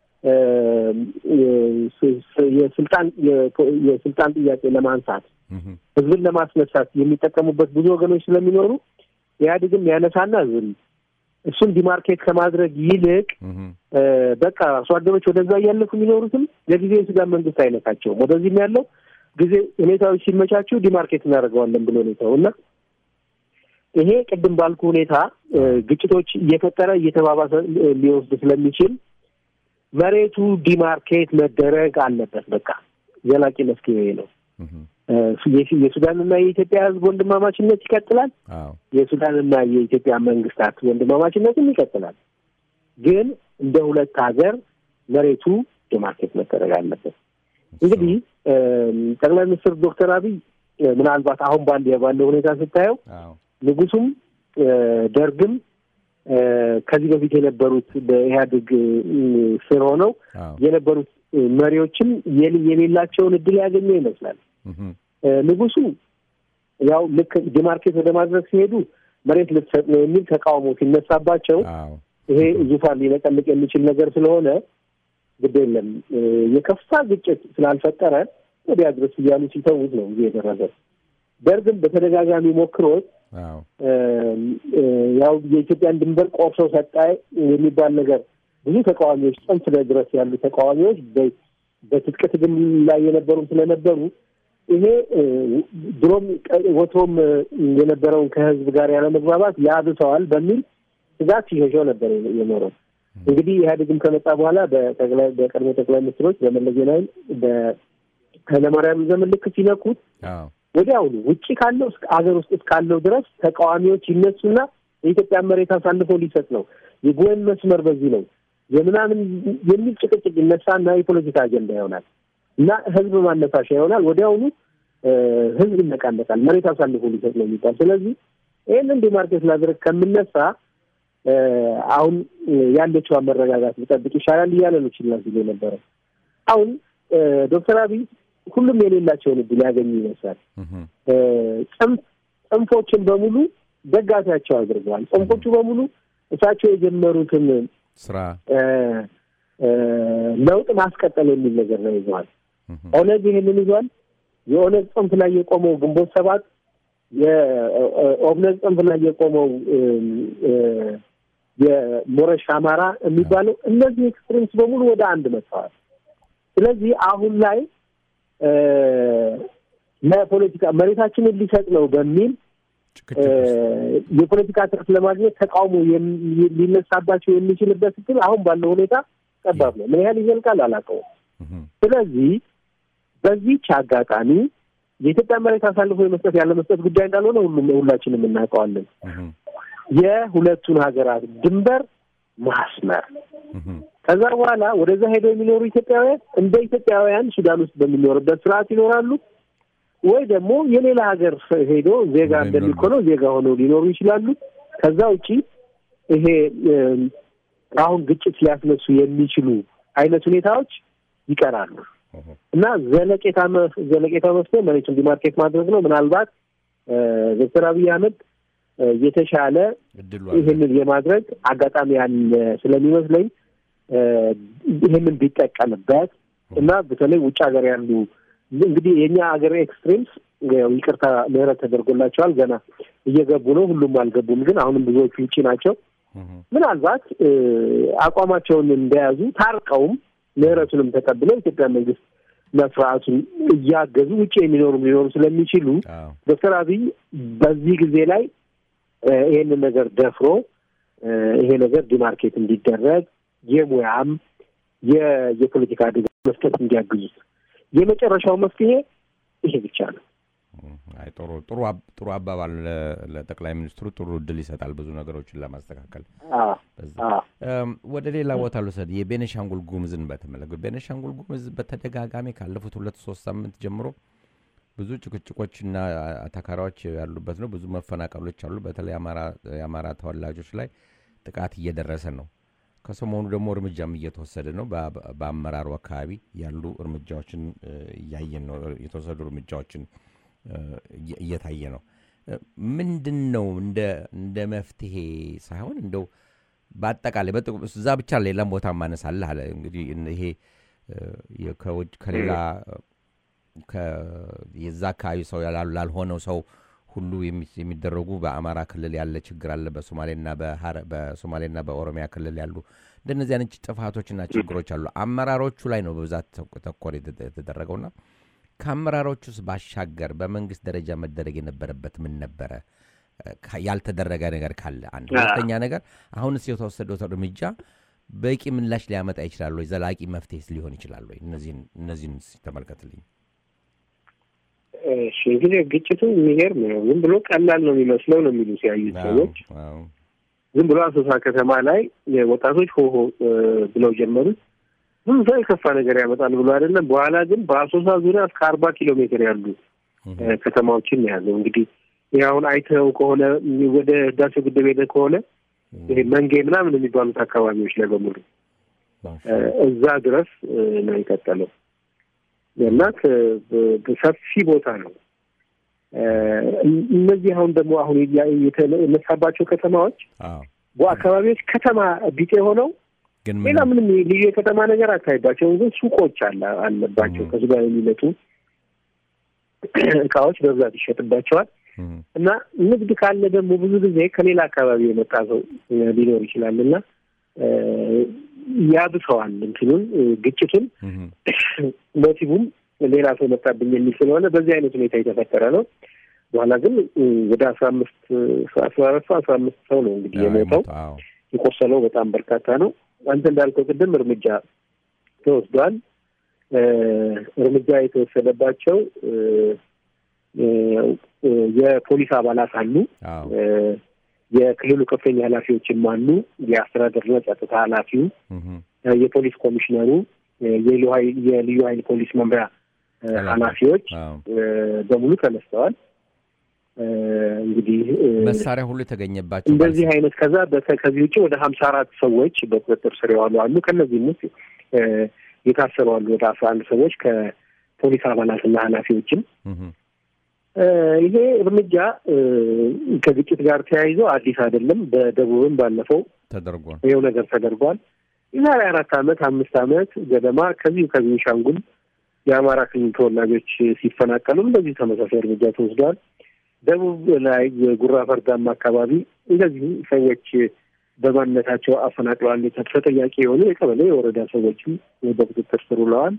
የስልጣን የስልጣን ጥያቄ ለማንሳት ህዝብን ለማስነሳት የሚጠቀሙበት ብዙ ወገኖች ስለሚኖሩ ኢህአዴግም ያነሳና ዝም እሱን ዲማርኬት ከማድረግ ይልቅ በቃ አርሶ አደሮች ወደዛ እያለፉ የሚኖሩትም ለጊዜ የሱዳን መንግስት አይነካቸውም። ወደዚህም ያለው ጊዜ ሁኔታዎች ሲመቻቹ ዲማርኬት እናደርገዋለን ብሎ ሁኔታው እና ይሄ ቅድም ባልኩ ሁኔታ ግጭቶች እየፈጠረ እየተባባሰ ሊወስድ ስለሚችል መሬቱ ዲማርኬት መደረግ አለበት። በቃ ዘላቂ መፍትሄ ነው። የሱዳንና የኢትዮጵያ ህዝብ ወንድማማችነት ይቀጥላል። የሱዳንና የኢትዮጵያ መንግስታት ወንድማማችነትም ይቀጥላል። ግን እንደ ሁለት ሀገር መሬቱ ዲማርኬት መደረግ አለበት። እንግዲህ ጠቅላይ ሚኒስትር ዶክተር አብይ ምናልባት አሁን ባለ ባለው ሁኔታ ስታየው ንጉሱም ደርግም ከዚህ በፊት የነበሩት በኢህአዴግ ስር ሆነው የነበሩት መሪዎችም የሌላቸውን እድል ያገኘ ይመስላል። ንጉሱ ያው ልክ ዲማርኬት ወደ ማድረግ ሲሄዱ መሬት ልትሰጥ ነው የሚል ተቃውሞ ሲነሳባቸው ይሄ ዙፋን ሊነቀንቅ የሚችል ነገር ስለሆነ ግድ የለም የከፋ ግጭት ስላልፈጠረ ወዲያ ድረስ እያሉ ሲተዉት ነው ጊዜ የደረሰ። ደርግም በተደጋጋሚ ሞክሮት ያው የኢትዮጵያን ድንበር ቆርሶ ሰጣ የሚባል ነገር ብዙ ተቃዋሚዎች ጽንፍ ድረስ ያሉ ተቃዋሚዎች በትጥቅ ትግል ላይ የነበሩም ስለነበሩ ይሄ ድሮም ወትሮም የነበረውን ከህዝብ ጋር ያለመግባባት ያብሰዋል በሚል ስጋት ሲሸሸው ነበር የኖረው። እንግዲህ ኢህአዴግም ከመጣ በኋላ በቀድሞ ጠቅላይ ሚኒስትሮች በመለስ ዜናዊ በኃይለማርያም ዘመን ልክ ሲነኩት ወዲያውኑ ውጭ ካለው አገር ውስጥ እስካለው ድረስ ተቃዋሚዎች ይነሱና የኢትዮጵያ መሬት አሳልፎ ሊሰጥ ነው፣ የጎን መስመር በዚህ ነው የምናምን የሚል ጭቅጭቅ ይነሳና የፖለቲካ አጀንዳ ይሆናል እና ህዝብ ማነሳሻ ይሆናል። ወዲያውኑ ህዝብ ይነቃነቃል፣ መሬት አሳልፎ ሊሰጥ ነው የሚባል። ስለዚህ ይህንን ዲማርኬት ላድረግ ከምነሳ አሁን ያለችዋን መረጋጋት ሊጠብቅ ይሻላል እያለ ነው ችላ ሲል የነበረው። አሁን ዶክተር አብይ ሁሉም የሌላቸውን እድል ያገኙ ይመስላል። ጽንፎችን በሙሉ ደጋፊያቸው አድርገዋል። ጽንፎቹ በሙሉ እሳቸው የጀመሩትን ስራ ለውጥ ማስቀጠል የሚል ነገር ነው ይዘዋል። ኦነግ ይህንን ይዟል። የኦነግ ጽንፍ ላይ የቆመው ግንቦት ሰባት፣ የኦብነግ ጽንፍ ላይ የቆመው የሞረሽ አማራ የሚባለው እነዚህ ኤክስትሪምስ በሙሉ ወደ አንድ መጥተዋል። ስለዚህ አሁን ላይ ለፖለቲካ መሬታችንን ሊሰጥ ነው በሚል የፖለቲካ ትርፍ ለማግኘት ተቃውሞ ሊነሳባቸው የሚችልበት እድል አሁን ባለው ሁኔታ ጠባብ ነው። ምን ያህል ይዘልቃል አላውቀውም። ስለዚህ በዚህች አጋጣሚ የኢትዮጵያ መሬት አሳልፎ የመስጠት ያለ መስጠት ጉዳይ እንዳልሆነ ሁሉም ሁላችንም እናውቀዋለን። የሁለቱን ሀገራት ድንበር ማስመር ከዛ በኋላ ወደዛ ሄደው የሚኖሩ ኢትዮጵያውያን እንደ ኢትዮጵያውያን ሱዳን ውስጥ በሚኖርበት ስርዓት ይኖራሉ ወይ ደግሞ የሌላ ሀገር ሄዶ ዜጋ እንደሚኮነው ዜጋ ሆነው ሊኖሩ ይችላሉ። ከዛ ውጪ ይሄ አሁን ግጭት ሊያስነሱ የሚችሉ አይነት ሁኔታዎች ይቀራሉ እና ዘለቄታ ዘለቄታ መፍትሄ መሬቱን ዲማርኬት ማድረግ ነው። ምናልባት ዶክተር አብይ አህመድ የተሻለ ይህንን የማድረግ አጋጣሚ ያለ ስለሚመስለኝ ይህንን ቢጠቀምበት እና በተለይ ውጭ ሀገር ያሉ እንግዲህ የእኛ ሀገር ኤክስትሪምስ ይቅርታ ምህረት ተደርጎላቸዋል። ገና እየገቡ ነው። ሁሉም አልገቡም፣ ግን አሁንም ብዙዎቹ ውጭ ናቸው። ምናልባት አቋማቸውን እንደያዙ ታርቀውም ምህረቱንም ተቀብለው ኢትዮጵያ መንግስት እና ስርዓቱን እያገዙ ውጭ የሚኖሩም ሊኖሩ ስለሚችሉ ዶክተር አብይ በዚህ ጊዜ ላይ ይሄንን ነገር ደፍሮ ይሄ ነገር ዲማርኬት እንዲደረግ የሙያም የፖለቲካ ድጋፍ መስጠት እንዲያግዙት የመጨረሻው መፍትሄ ይሄ ብቻ ነው። አይ ጥሩ ጥሩ ጥሩ አባባል ለጠቅላይ ሚኒስትሩ ጥሩ እድል ይሰጣል ብዙ ነገሮችን ለማስተካከል። ወደ ሌላ ቦታ ልውሰድ። የቤኒሻንጉል ጉሙዝን በተመለከተ ቤኒሻንጉል ጉሙዝ በተደጋጋሚ ካለፉት ሁለት ሶስት ሳምንት ጀምሮ ብዙ ጭቅጭቆችና አታካሪዎች ያሉበት ነው። ብዙ መፈናቀሎች አሉ። በተለይ የአማራ ተወላጆች ላይ ጥቃት እየደረሰ ነው። ከሰሞኑ ደግሞ እርምጃም እየተወሰደ ነው። በአመራሩ አካባቢ ያሉ እርምጃዎችን እያየን ነው። የተወሰዱ እርምጃዎችን እየታየ ነው። ምንድን ነው እንደ መፍትሄ ሳይሆን እንደው በአጠቃላይ እዛ ብቻ ሌላም ቦታ ማነሳለህ አለ እንግዲህ ይሄ ከሌላ የዛ አካባቢ ሰው ላልሆነው ሰው ሁሉ የሚደረጉ በአማራ ክልል ያለ ችግር አለ። በሶማሌና በሶማሌና በኦሮሚያ ክልል ያሉ እንደነዚህ አይነት ጥፋቶችና ችግሮች አሉ። አመራሮቹ ላይ ነው በብዛት ተኮር የተደረገውና ከአመራሮቹ ውስጥ ባሻገር በመንግስት ደረጃ መደረግ የነበረበት ምን ነበረ? ያልተደረገ ነገር ካለ አንድ። ሁለተኛ ነገር አሁንስ የተወሰደው እርምጃ በቂ ምላሽ ሊያመጣ ይችላል ወይ? ዘላቂ መፍትሄስ ሊሆን ይችላል ወይ? እነዚህን ተመልከትልኝ። እሺ እንግዲህ ግጭቱ የሚገርም ነው። ዝም ብሎ ቀላል ነው የሚመስለው ነው የሚሉ ሲያዩት ሰዎች ዝም ብሎ አሶሳ ከተማ ላይ ወጣቶች ሆሆ ብለው ጀመሩት። ብዙ ሰው የከፋ ነገር ያመጣል ብሎ አይደለም። በኋላ ግን በአሶሳ ዙሪያ እስከ አርባ ኪሎ ሜትር ያሉ ከተማዎችን የያዘው እንግዲህ ይህ አሁን አይተው ከሆነ ወደ ህዳሴ ግድብ ሄደ ከሆነ ይሄ መንጌ ምናምን የሚባሉት አካባቢዎች ላይ በሙሉ እዛ ድረስ ነው የቀጠለው እና ሰፊ ቦታ ነው። እነዚህ አሁን ደግሞ አሁን የተነሳባቸው ከተማዎች አካባቢዎች ከተማ ቢጤ ሆነው ሌላ ምንም ልዩ የከተማ ነገር አታይባቸውም። ግን ሱቆች አለ አለባቸው ከሱ ጋር የሚመጡ እቃዎች በብዛት ይሸጥባቸዋል። እና ንግድ ካለ ደግሞ ብዙ ጊዜ ከሌላ አካባቢ የመጣ ሰው ሊኖር ይችላል እና ያብሰዋል እንትኑን ግጭቱን ሞቲቡም ሌላ ሰው መጣብኝ የሚል ስለሆነ በዚህ አይነት ሁኔታ የተፈጠረ ነው። በኋላ ግን ወደ አስራ አምስት አስራ አራት ሰው አስራ አምስት ሰው ነው እንግዲህ የሞተው። የቆሰለው በጣም በርካታ ነው። አንተ እንዳልከው ቅድም እርምጃ ተወስዷል። እርምጃ የተወሰደባቸው የፖሊስ አባላት አሉ። የክልሉ ከፍተኛ ኃላፊዎችም አሉ። የአስተዳደርና ጸጥታ ኃላፊው፣ የፖሊስ ኮሚሽነሩ፣ የልዩ ኃይል ፖሊስ መምሪያ ኃላፊዎች በሙሉ ተነስተዋል። እንግዲህ መሳሪያ ሁሉ የተገኘባቸው እንደዚህ አይነት ከዛ ከዚህ ውጭ ወደ ሀምሳ አራት ሰዎች በቁጥጥር ስር የዋሉ አሉ። ከእነዚህም ውስጥ የታሰሩ አሉ ወደ አስራ አንድ ሰዎች ከፖሊስ አባላትና ኃላፊዎችም ይሄ እርምጃ ከግጭት ጋር ተያይዞ አዲስ አይደለም። በደቡብም ባለፈው ተደርጓል። ይኸው ነገር ተደርጓል። የዛሬ አራት ዓመት አምስት ዓመት ገደማ ከዚሁ ከቤኒሻንጉል የአማራ ክልል ተወላጆች ሲፈናቀሉም እንደዚሁ ተመሳሳይ እርምጃ ተወስዷል። ደቡብ ላይ ጉራ ፈርዳማ አካባቢ እንደዚሁ ሰዎች በማንነታቸው አፈናቅለዋል ተጠያቂ የሆኑ የቀበሌ የወረዳ ሰዎችም በቁጥጥር ስር ውለዋል።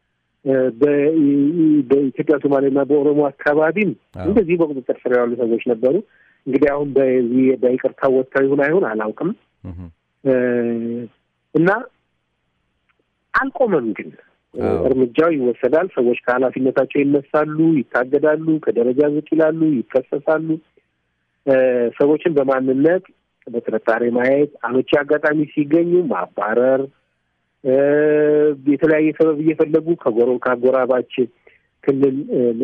በኢትዮጵያ ሶማሌና በኦሮሞ አካባቢም እንደዚህ በቁጥጥር ስር ያሉ ሰዎች ነበሩ። እንግዲህ አሁን በዚህ በይቅርታ ወጥተው ይሁን አይሁን አላውቅም እና አልቆመም። ግን እርምጃው ይወሰዳል። ሰዎች ከኃላፊነታቸው ይነሳሉ፣ ይታገዳሉ፣ ከደረጃ ዝቅ ይላሉ፣ ይከሰሳሉ። ሰዎችን በማንነት በጥርጣሬ ማየት፣ አመቺ አጋጣሚ ሲገኙ ማባረር የተለያየ ሰበብ እየፈለጉ ከጎሮ ከአጎራባች ክልል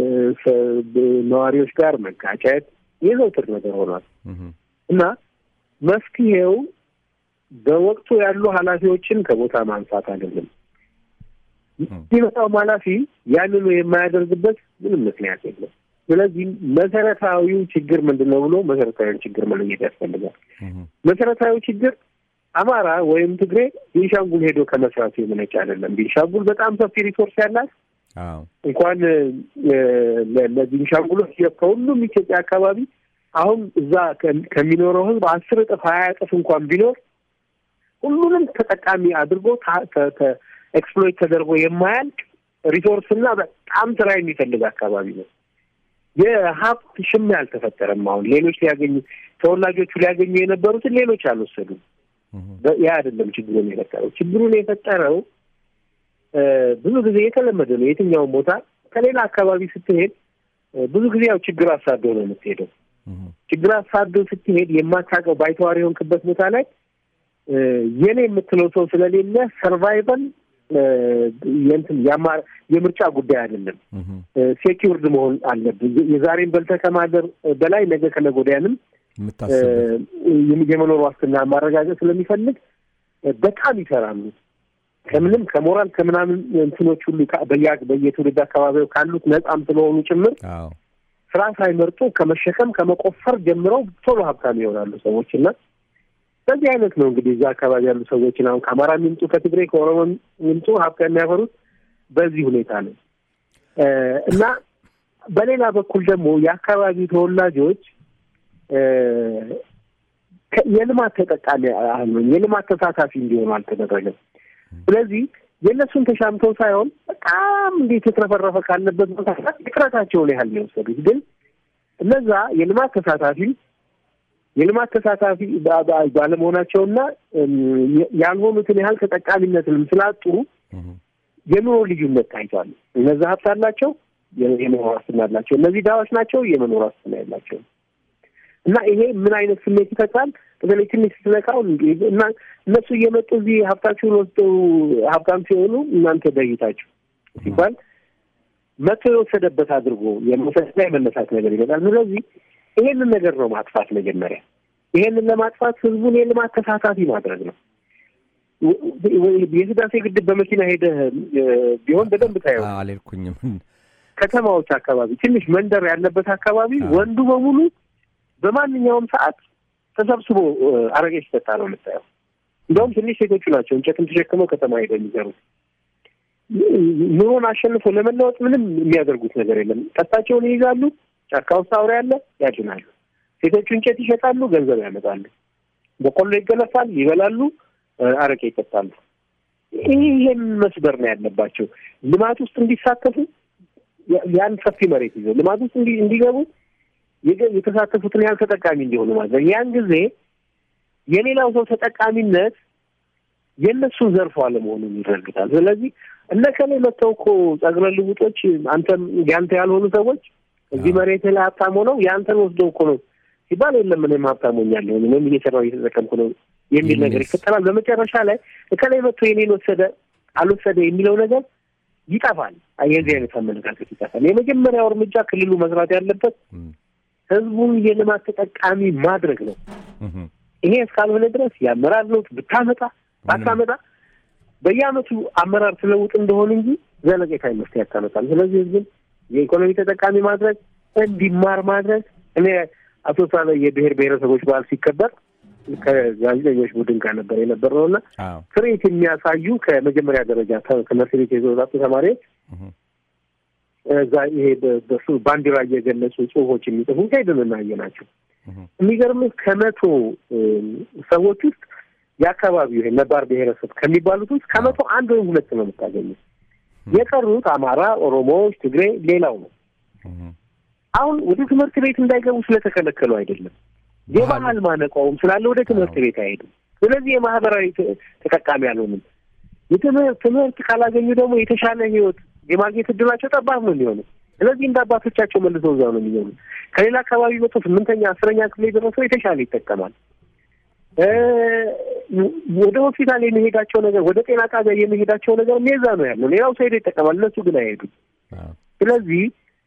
ነዋሪዎች ጋር መጋጨት የዘውትር ነገር ሆኗል እና መፍትሄው በወቅቱ ያሉ ኃላፊዎችን ከቦታ ማንሳት አይደለም። ሲመጣውም ኃላፊ ያንኑ የማያደርግበት ምንም ምክንያት የለም። ስለዚህ መሰረታዊው ችግር ምንድን ነው ብሎ መሰረታዊውን ችግር መለየት ያስፈልጋል። መሰረታዊ ችግር አማራ ወይም ትግሬ ቤንሻንጉል ሄዶ ከመስራቱ የመነጨ አይደለም። ቤንሻንጉል በጣም ሰፊ ሪሶርስ ያላት እንኳን ለቤንሻንጉሎች ከሁሉም ኢትዮጵያ አካባቢ አሁን እዛ ከሚኖረው ሕዝብ አስር እጥፍ ሀያ እጥፍ እንኳን ቢኖር ሁሉንም ተጠቃሚ አድርጎ ኤክስፕሎይት ተደርጎ የማያልቅ ሪሶርስ እና በጣም ስራ የሚፈልግ አካባቢ ነው። የሀብት ሽሚያ አልተፈጠረም። አሁን ሌሎች ሊያገኙ ተወላጆቹ ሊያገኙ የነበሩትን ሌሎች አልወሰዱም። ያ አይደለም ችግሩን የፈጠረው። ችግሩን የፈጠረው ብዙ ጊዜ የተለመደ ነው። የትኛውም ቦታ ከሌላ አካባቢ ስትሄድ ብዙ ጊዜ ያው ችግር አሳዶ ነው የምትሄደው። ችግር አሳዶ ስትሄድ የማታውቀው ባይተዋር የሆንክበት ቦታ ላይ የኔ የምትለው ሰው ስለሌለ ሰርቫይቫል የእንትን የምርጫ ጉዳይ አይደለም። ሴኪውርድ መሆን አለብን። የዛሬን በልተህ ከማደር በላይ ነገ ከነገ ወዲያንም የመኖር ዋስትና ማረጋገጥ ስለሚፈልግ በጣም ይሰራሉ። ከምንም ከሞራል ከምናምን እንትኖች ሁሉ በየትውልድ አካባቢው ካሉት ነጻም ስለሆኑ ጭምር ስራ ሳይመርጡ ከመሸከም ከመቆፈር ጀምረው ቶሎ ሀብታም ይሆናሉ ሰዎች እና በዚህ አይነት ነው እንግዲህ እዛ አካባቢ ያሉ ሰዎችን አሁን ከአማራ የሚምጡ ከትግሬ ከኦሮሞ የሚምጡ ሀብት የሚያፈሩት በዚህ ሁኔታ ነው እና በሌላ በኩል ደግሞ የአካባቢው ተወላጆች የልማት ተጠቃሚ አልሆን የልማት ተሳታፊ እንዲሆኑ አልተደረገም። ስለዚህ የእነሱን ተሻምተው ሳይሆን በጣም እንዴት የተረፈረፈ ካለበት ቦታ ጥረታቸውን ያህል ነው የወሰዱት። ግን እነዛ የልማት ተሳታፊ የልማት ተሳታፊ ባለመሆናቸውና ያልሆኑትን ያህል ተጠቃሚነትንም ስላጡ የኑሮ ልዩነት ታይቷል። እነዛ ሀብት አላቸው፣ የመኖር ዋስትና አላቸው። እነዚህ ድሃዎች ናቸው፣ የመኖር ዋስትና የላቸውም። እና ይሄ ምን አይነት ስሜት ይፈጥራል? በተለይ ትንሽ ስትነካው እና እነሱ እየመጡ እዚህ ሀብታችሁን ወስደው ሀብታም ሲሆኑ እናንተ በይታችሁ ሲባል መቶ የወሰደበት አድርጎ የመውሰድና የመነሳት ነገር ይመጣል። ስለዚህ ይሄንን ነገር ነው ማጥፋት መጀመሪያ። ይሄንን ለማጥፋት ህዝቡን የልማት ተሳታፊ ማድረግ ነው። የህዳሴ ግድብ በመኪና ሄደህ ቢሆን በደንብ ታየው። አልሄድኩኝም። ከተማዎች አካባቢ ትንሽ መንደር ያለበት አካባቢ ወንዱ በሙሉ በማንኛውም ሰዓት ተሰብስቦ አረቄ ሲጠጣ ነው የምታየው። እንደውም ትንሽ ሴቶቹ ናቸው እንጨትም ተሸክመው ከተማ ሄደው የሚዘሩት። ኑሮን አሸንፎ ለመለወጥ ምንም የሚያደርጉት ነገር የለም። ቀስታቸውን ይይዛሉ። ጫካ ውስጥ አውሬ ያለ ያድናሉ። ሴቶቹ እንጨት ይሸጣሉ፣ ገንዘብ ያመጣሉ። በቆሎ ይገለፋል፣ ይበላሉ፣ አረቄ ይጠጣሉ። ይህን መስበር ነው ያለባቸው። ልማት ውስጥ እንዲሳተፉ ያን ሰፊ መሬት ይዘው ልማት ውስጥ እንዲገቡ የተሳተፉትን ያህል ተጠቃሚ እንዲሆኑ ማድረግ ያን ጊዜ የሌላው ሰው ተጠቃሚነት የእነሱን ዘርፎ አለመሆኑን ይረግጣል። ስለዚህ እነ ከሌ መጥተው እኮ ጸጉረ ልውጦች አንተም ያንተ ያልሆኑ ሰዎች እዚህ መሬት ላይ ሀብታም ሆነው ያንተን ወስደው እኮ ነው ሲባል የለም እኔም ሀብታም ሆኛለሁ እኔም እየሰራሁ እየተጠቀምኩ ነው የሚል ነገር ይፈጠራል። በመጨረሻ ላይ እከላይ መጥቶ የኔን ወሰደ አልወሰደ የሚለው ነገር ይጠፋል። የዚህ አይነት አመለካከት ይጠፋል። የመጀመሪያው እርምጃ ክልሉ መስራት ያለበት ህዝቡን የልማት ተጠቃሚ ማድረግ ነው። ይሄ እስካልሆነ ድረስ የአመራር ለውጥ ብታመጣ ባታመጣ በየአመቱ አመራር ስለውጥ እንደሆን እንጂ ዘለቄታዊ መፍትሄ ያታመጣል። ስለዚህ ህዝብን የኢኮኖሚ ተጠቃሚ ማድረግ እንዲማር ማድረግ እኔ አቶ ሳለ የብሔር ብሔረሰቦች በዓል ሲከበር ከጋዜጠኞች ቡድን ጋር ነበር የነበረው እና ትርኢት የሚያሳዩ ከመጀመሪያ ደረጃ ትምህርት ቤት የተወጣጡ ተማሪዎች እዛ ይሄ በሱ ባንዲራ እየገለጹ ጽሁፎች የሚጽፉ ሄድን እናየ ናቸው። የሚገርምህ ከመቶ ሰዎች ውስጥ የአካባቢው ይሄ ነባር ብሔረሰብ ከሚባሉት ውስጥ ከመቶ አንድ ወይም ሁለት ነው የምታገኘው። የቀሩት አማራ፣ ኦሮሞዎች፣ ትግሬ፣ ሌላው ነው። አሁን ወደ ትምህርት ቤት እንዳይገቡ ስለተከለከሉ አይደለም፣ የባህል ማነቋውም ስላለ ወደ ትምህርት ቤት አይሄዱም። ስለዚህ የማህበራዊ ተጠቃሚ አልሆንም። የትምህርት ትምህርት ካላገኙ ደግሞ የተሻለ ህይወት የማግኘት እድላቸው ጠባብ ነው የሚሆነው። ስለዚህ እንደ አባቶቻቸው መልሰው እዛው ነው የሚሆኑ። ከሌላ አካባቢ መጥቶ ስምንተኛ አስረኛ ክፍል የደረሰው የተሻለ ይጠቀማል። ወደ ሆስፒታል የሚሄዳቸው ነገር ወደ ጤና ጣቢያ የሚሄዳቸው ነገር ሜዛ ነው ያለው። ሌላው ሰው ሄዶ ይጠቀማል፣ እነሱ ግን አይሄዱም። ስለዚህ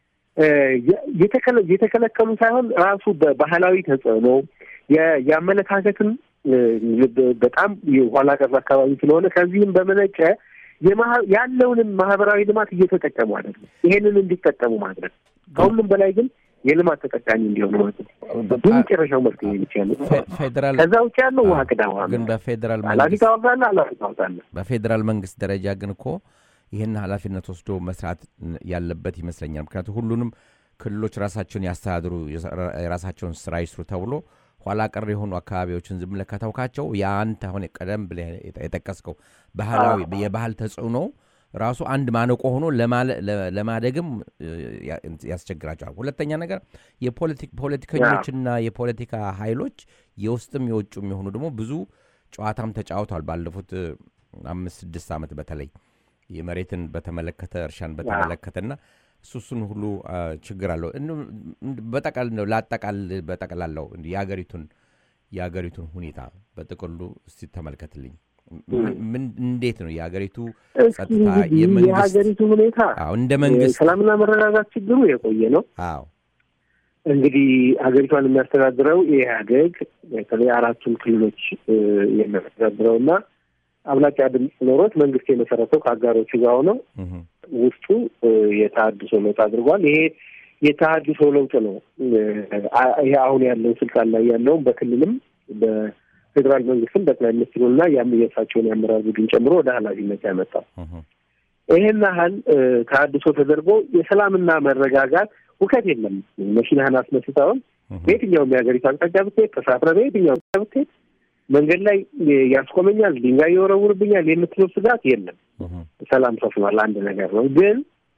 የተከለከሉ ሳይሆን ራሱ በባህላዊ ተጽዕኖ የአመለካከትም በጣም ኋላ ቀር አካባቢ ስለሆነ ከዚህም በመነጨ ያለውንም ማህበራዊ ልማት እየተጠቀሙ አይደለም። ይሄንን እንዲጠቀሙ ማድረግ ከሁሉም በላይ ግን የልማት ተጠቃሚ እንዲሆኑ ማለት ነው። የመጨረሻው መፍትሄ ብቻ ነው። ፌዴራል ከዛ ውጭ ያለው ውሃ ቅዳ ውሃ ግን በፌዴራል ኃላፊ መንግስት ታወርዳለህ፣ ኃላፊ ታወርዳለህ። በፌዴራል መንግስት ደረጃ ግን እኮ ይህን ኃላፊነት ወስዶ መስራት ያለበት ይመስለኛል። ምክንያቱም ሁሉንም ክልሎች ራሳቸውን ያስተዳድሩ፣ የራሳቸውን ስራ ይስሩ ተብሎ ኋላ ቀር የሆኑ አካባቢዎችን ዝም ብለህ ከተውካቸው የአንተ አሁን ቀደም ብለህ የጠቀስከው ባህላዊ የባህል ተጽዕኖ ራሱ አንድ ማነቆ ሆኖ ለማደግም ያስቸግራቸዋል። ሁለተኛ ነገር የፖለቲከኞችና የፖለቲካ ኃይሎች የውስጥም የውጭም የሆኑ ደግሞ ብዙ ጨዋታም ተጫውተዋል ባለፉት አምስት ስድስት ዓመት በተለይ የመሬትን በተመለከተ እርሻን በተመለከተና እሱ እሱን ሁሉ ችግር አለው። በጠቃል ነው ላጠቃል በጠቅላላው የሀገሪቱን የሀገሪቱን ሁኔታ በጥቅሉ እስቲ ተመልከትልኝ። ምን እንዴት ነው የሀገሪቱ ጸጥታ የሀገሪቱ ሁኔታ አዎ እንደ መንግስት ሰላምና መረጋጋት ችግሩ የቆየ ነው። አዎ እንግዲህ ሀገሪቷን የሚያስተዳድረው ኢህአዴግ በተለይ አራቱን ክልሎች የሚያስተዳድረው እና አብላጫ ድምፅ ኖሮት መንግስት የመሰረተው ከአጋሮቹ ጋር ሆነው ውስጡ የተሀድሶ ለውጥ አድርጓል። ይሄ የተሀድሶ ለውጥ ነው። ይሄ አሁን ያለው ስልጣን ላይ ያለውን በክልልም በፌዴራል መንግስትም ጠቅላይ ሚኒስትሩና የእሳቸውን የአመራር ቡድን ጨምሮ ወደ ኃላፊነት ያመጣው ይህን ያህል ተሀድሶ ተደርጎ የሰላምና መረጋጋት ውከት የለም። መኪናህን አስነስተውን በየትኛውም የሀገሪቱ አቅጣጫ ብትሄድ ተሳፍረህ በየትኛው ብትሄድ መንገድ ላይ ያስቆመኛል፣ ድንጋይ ይወረውርብኛል የምትለው ስጋት የለም። ሰላም ሰፍኗል። አንድ ነገር ነው። ግን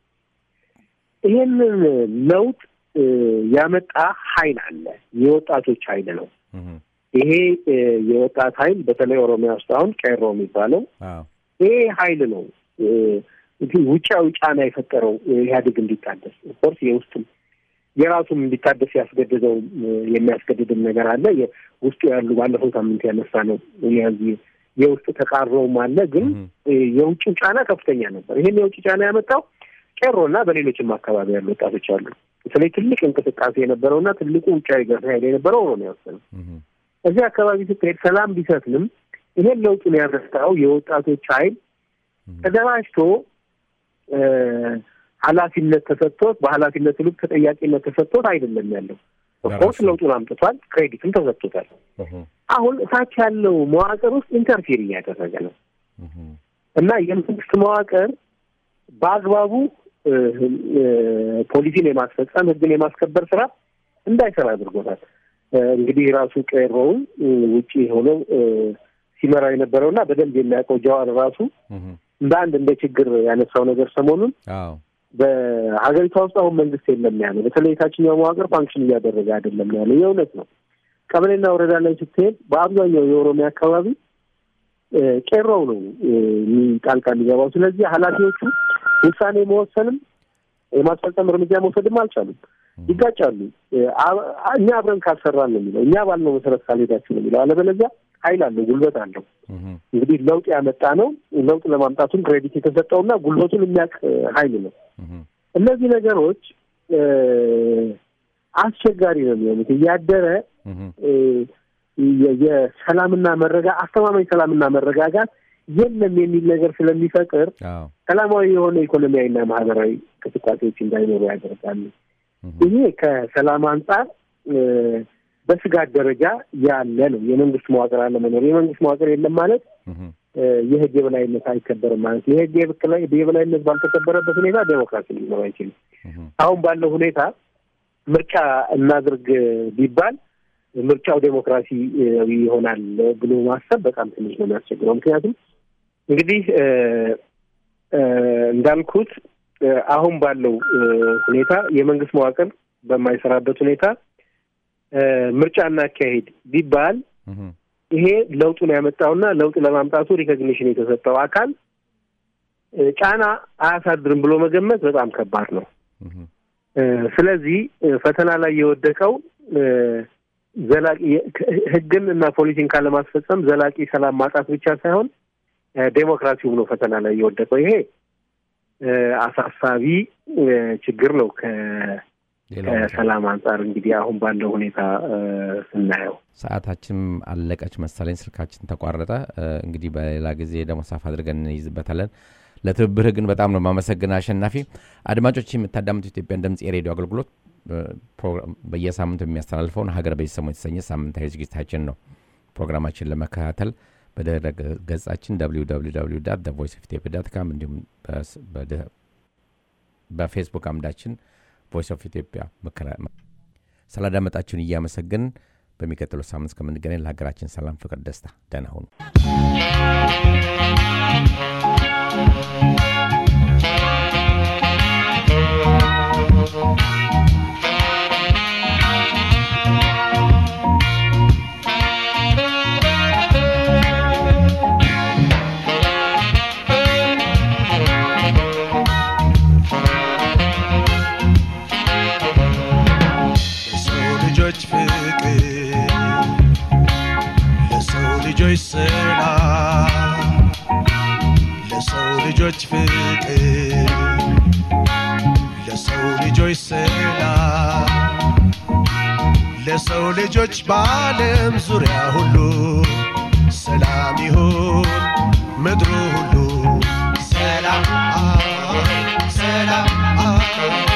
ይህንን ለውጥ ያመጣ ኃይል አለ። የወጣቶች ኃይል ነው። ይሄ የወጣት ኃይል በተለይ ኦሮሚያ ውስጥ አሁን ቄሮ የሚባለው ይሄ ኃይል ነው ውጫዊ ጫና የፈጠረው ኢህአዴግ እንዲታደስ ኦፍኮርስ የውስጥም የራሱም እንዲታደስ ያስገድደው የሚያስገድድም ነገር አለ። ውስጡ ያሉ ባለፈው ሳምንት ያነሳ ነው የውስጥ ተቃርሮም አለ። ግን የውጭው ጫና ከፍተኛ ነበር። ይህን የውጭ ጫና ያመጣው ቄሮና በሌሎችም አካባቢ ያሉ ወጣቶች አሉ። በተለይ ትልቅ እንቅስቃሴ የነበረውና ትልቁ ውጫዊ ገር ኃይል የነበረው ኦሮሚያ ውስጥ ነው። እዚህ አካባቢ ስትሄድ ሰላም ቢሰፍንም ይሄን ለውጡን ያመጣው የወጣቶች ኃይል ተደራጅቶ ኃላፊነት ተሰጥቶት በኃላፊነት ልክ ተጠያቂነት ተሰጥቶት አይደለም ያለው። ኦፍኮርስ ለውጡን አምጥቷል፣ ክሬዲትም ተሰጥቶታል። አሁን እታች ያለው መዋቅር ውስጥ ኢንተርፌር እያደረገ ነው እና የመንግስት መዋቅር በአግባቡ ፖሊሲን የማስፈጸም ህግን የማስከበር ስራ እንዳይሰራ አድርጎታል። እንግዲህ ራሱ ቄሮውን ውጭ ሆነው ሲመራው የነበረው እና በደንብ የሚያውቀው ጀዋር ራሱ እህ፣ እንደ አንድ እንደ ችግር ያነሳው ነገር ሰሞኑን አዎ በሀገሪቷ ውስጥ አሁን መንግስት የለም ያለው በተለይ የታችኛው መዋቅር ፋንክሽን እያደረገ አይደለም ያለው የእውነት ነው። ቀበሌና ወረዳ ላይ ስትሄድ በአብዛኛው የኦሮሚያ አካባቢ እ፣ ቄሮው ነው እ፣ የሚ- ጣልቃ የሚገባው። ስለዚህ ኃላፊዎቹ ውሳኔ መወሰንም የማስፈጸም እርምጃ መውሰድም አልቻሉም፣ ይጋጫሉ። እ፣ አ- እኛ አብረን ካልሰራን ነው የሚለው፣ እኛ ባልነው መሰረት ካልሄዳችሁ ነው የሚለው። አለበለዚያ ኃይል አለው፣ ጉልበት አለው። እህ፣ እንግዲህ ለውጥ ያመጣ ነው። ለውጥ ለማምጣቱም ክሬዲት የተሰጠውና ጉልበቱን የሚያውቅ እ፣ ኃይል ነው። እህ፣ እነዚህ ነገሮች እ፣ አስቸጋሪ ነው የሚሆኑት እያደረ እህ፣ እ፣ የ- የሰላምና መረጋ አስተማማኝ ሰላምና መረጋጋት የለም የሚል ነገር ስለሚፈጥር አዎ ሰላማዊ የሆነ ኢኮኖሚያዊና ማህበራዊ እንቅስቃሴዎች እንዳይኖሩ ያደርጋሉ። እህ፣ ይሄ ከሰላም አንጻር እ፣ በስጋት ደረጃ ያለ ነው። የመንግስት መዋቅር አለመኖር፣ የመንግስት መዋቅር የለም ማለት እህ፣ እ፣ የህግ የበላይነት አይከበርም ማለት ነው። የህግ የበክላ- የበላይነት ባልተከበረበት ሁኔታ ዴሞክራሲ ሊኖር አይችልም። እህ፣ አሁን ባለው ሁኔታ ምርጫ እናድርግ ቢባል ምርጫው ዴሞክራሲያዊ ይሆናል ብሎ ማሰብ በጣም ትንሽ ነው የሚያስቸግረው። ምክንያቱም እንግዲህ እ፣ እ፣ እንዳልኩት እ፣ አሁን ባለው እ፣ ሁኔታ የመንግስት መዋቅር በማይሰራበት ሁኔታ እ፣ ምርጫ እናካሄድ ቢባል እህ፣ ይሄ ለውጡን ያመጣውና ለውጥ ለማምጣቱ ሪኮግኒሽን የተሰጠው አካል እ፣ ጫና አያሳድርም ብሎ መገመት በጣም ከባድ ነው። እህ፣ እ፣ ስለዚህ እ፣ ፈተና ላይ የወደቀው እ፣ ዘላቂ ህግን እና ፖሊሲን ካለማስፈጸም ዘላቂ ሰላም ማጣት ብቻ ሳይሆን እ፣ ዴሞክራሲውም ነው ፈተና ላይ የወደቀው። ይሄ እ፣ አሳሳቢ እ፣ ችግር ነው ከ- ሌላው መቼም ከሰላም አንጻር እንግዲህ አሁን ባለው ሁኔታ እ፣ ስናየው ሰዓታችን አለቀች መሰለኝ፣ ስልካችን ተቋረጠ። እ፣ እንግዲህ በሌላ ጊዜ ደግሞ ሰፋ አድርገን እንይዝበታለን። ለትብብርህ ግን በጣም ነው የማመሰግን አሸናፊ። አድማጮች የምታዳምጡ ኢትዮጵያን ድምፅ የሬዲዮ አገልግሎት እ፣ ፕሮግራም በየሳምንቱ የሚያስተላልፈውን ሀገር በየሰሙ የተሰኘ ሳምንታዊ ዝግጅታችን ነው። ፕሮግራማችን ለመከታተል በድረ ገጻችን ቮይስ ኦፍ ኢትዮጵያ ዳት ካም እንዲሁም በስ- በድረ- በፌስቡክ አምዳችን ቮይስ ኦፍ ኢትዮጵያ መከራ- ስላዳመጣችሁን እያመሰገንን በሚቀጥለው ሳምንት እስከምንገናኝ ለሀገራችን ሰላም፣ ፍቅር፣ ደስታ ደህና ሁኑ። ለሰው ልጆች ፍቅር ለሰው ልጆች ሰላም ለሰው ልጆች ፍቅር ለሰው ልጆች ሰላም ለሰው ልጆች በዓለም ዙሪያ ሁሉ ሰላም ይሁን ምድሩ ሁሉ ሰላም ሰላም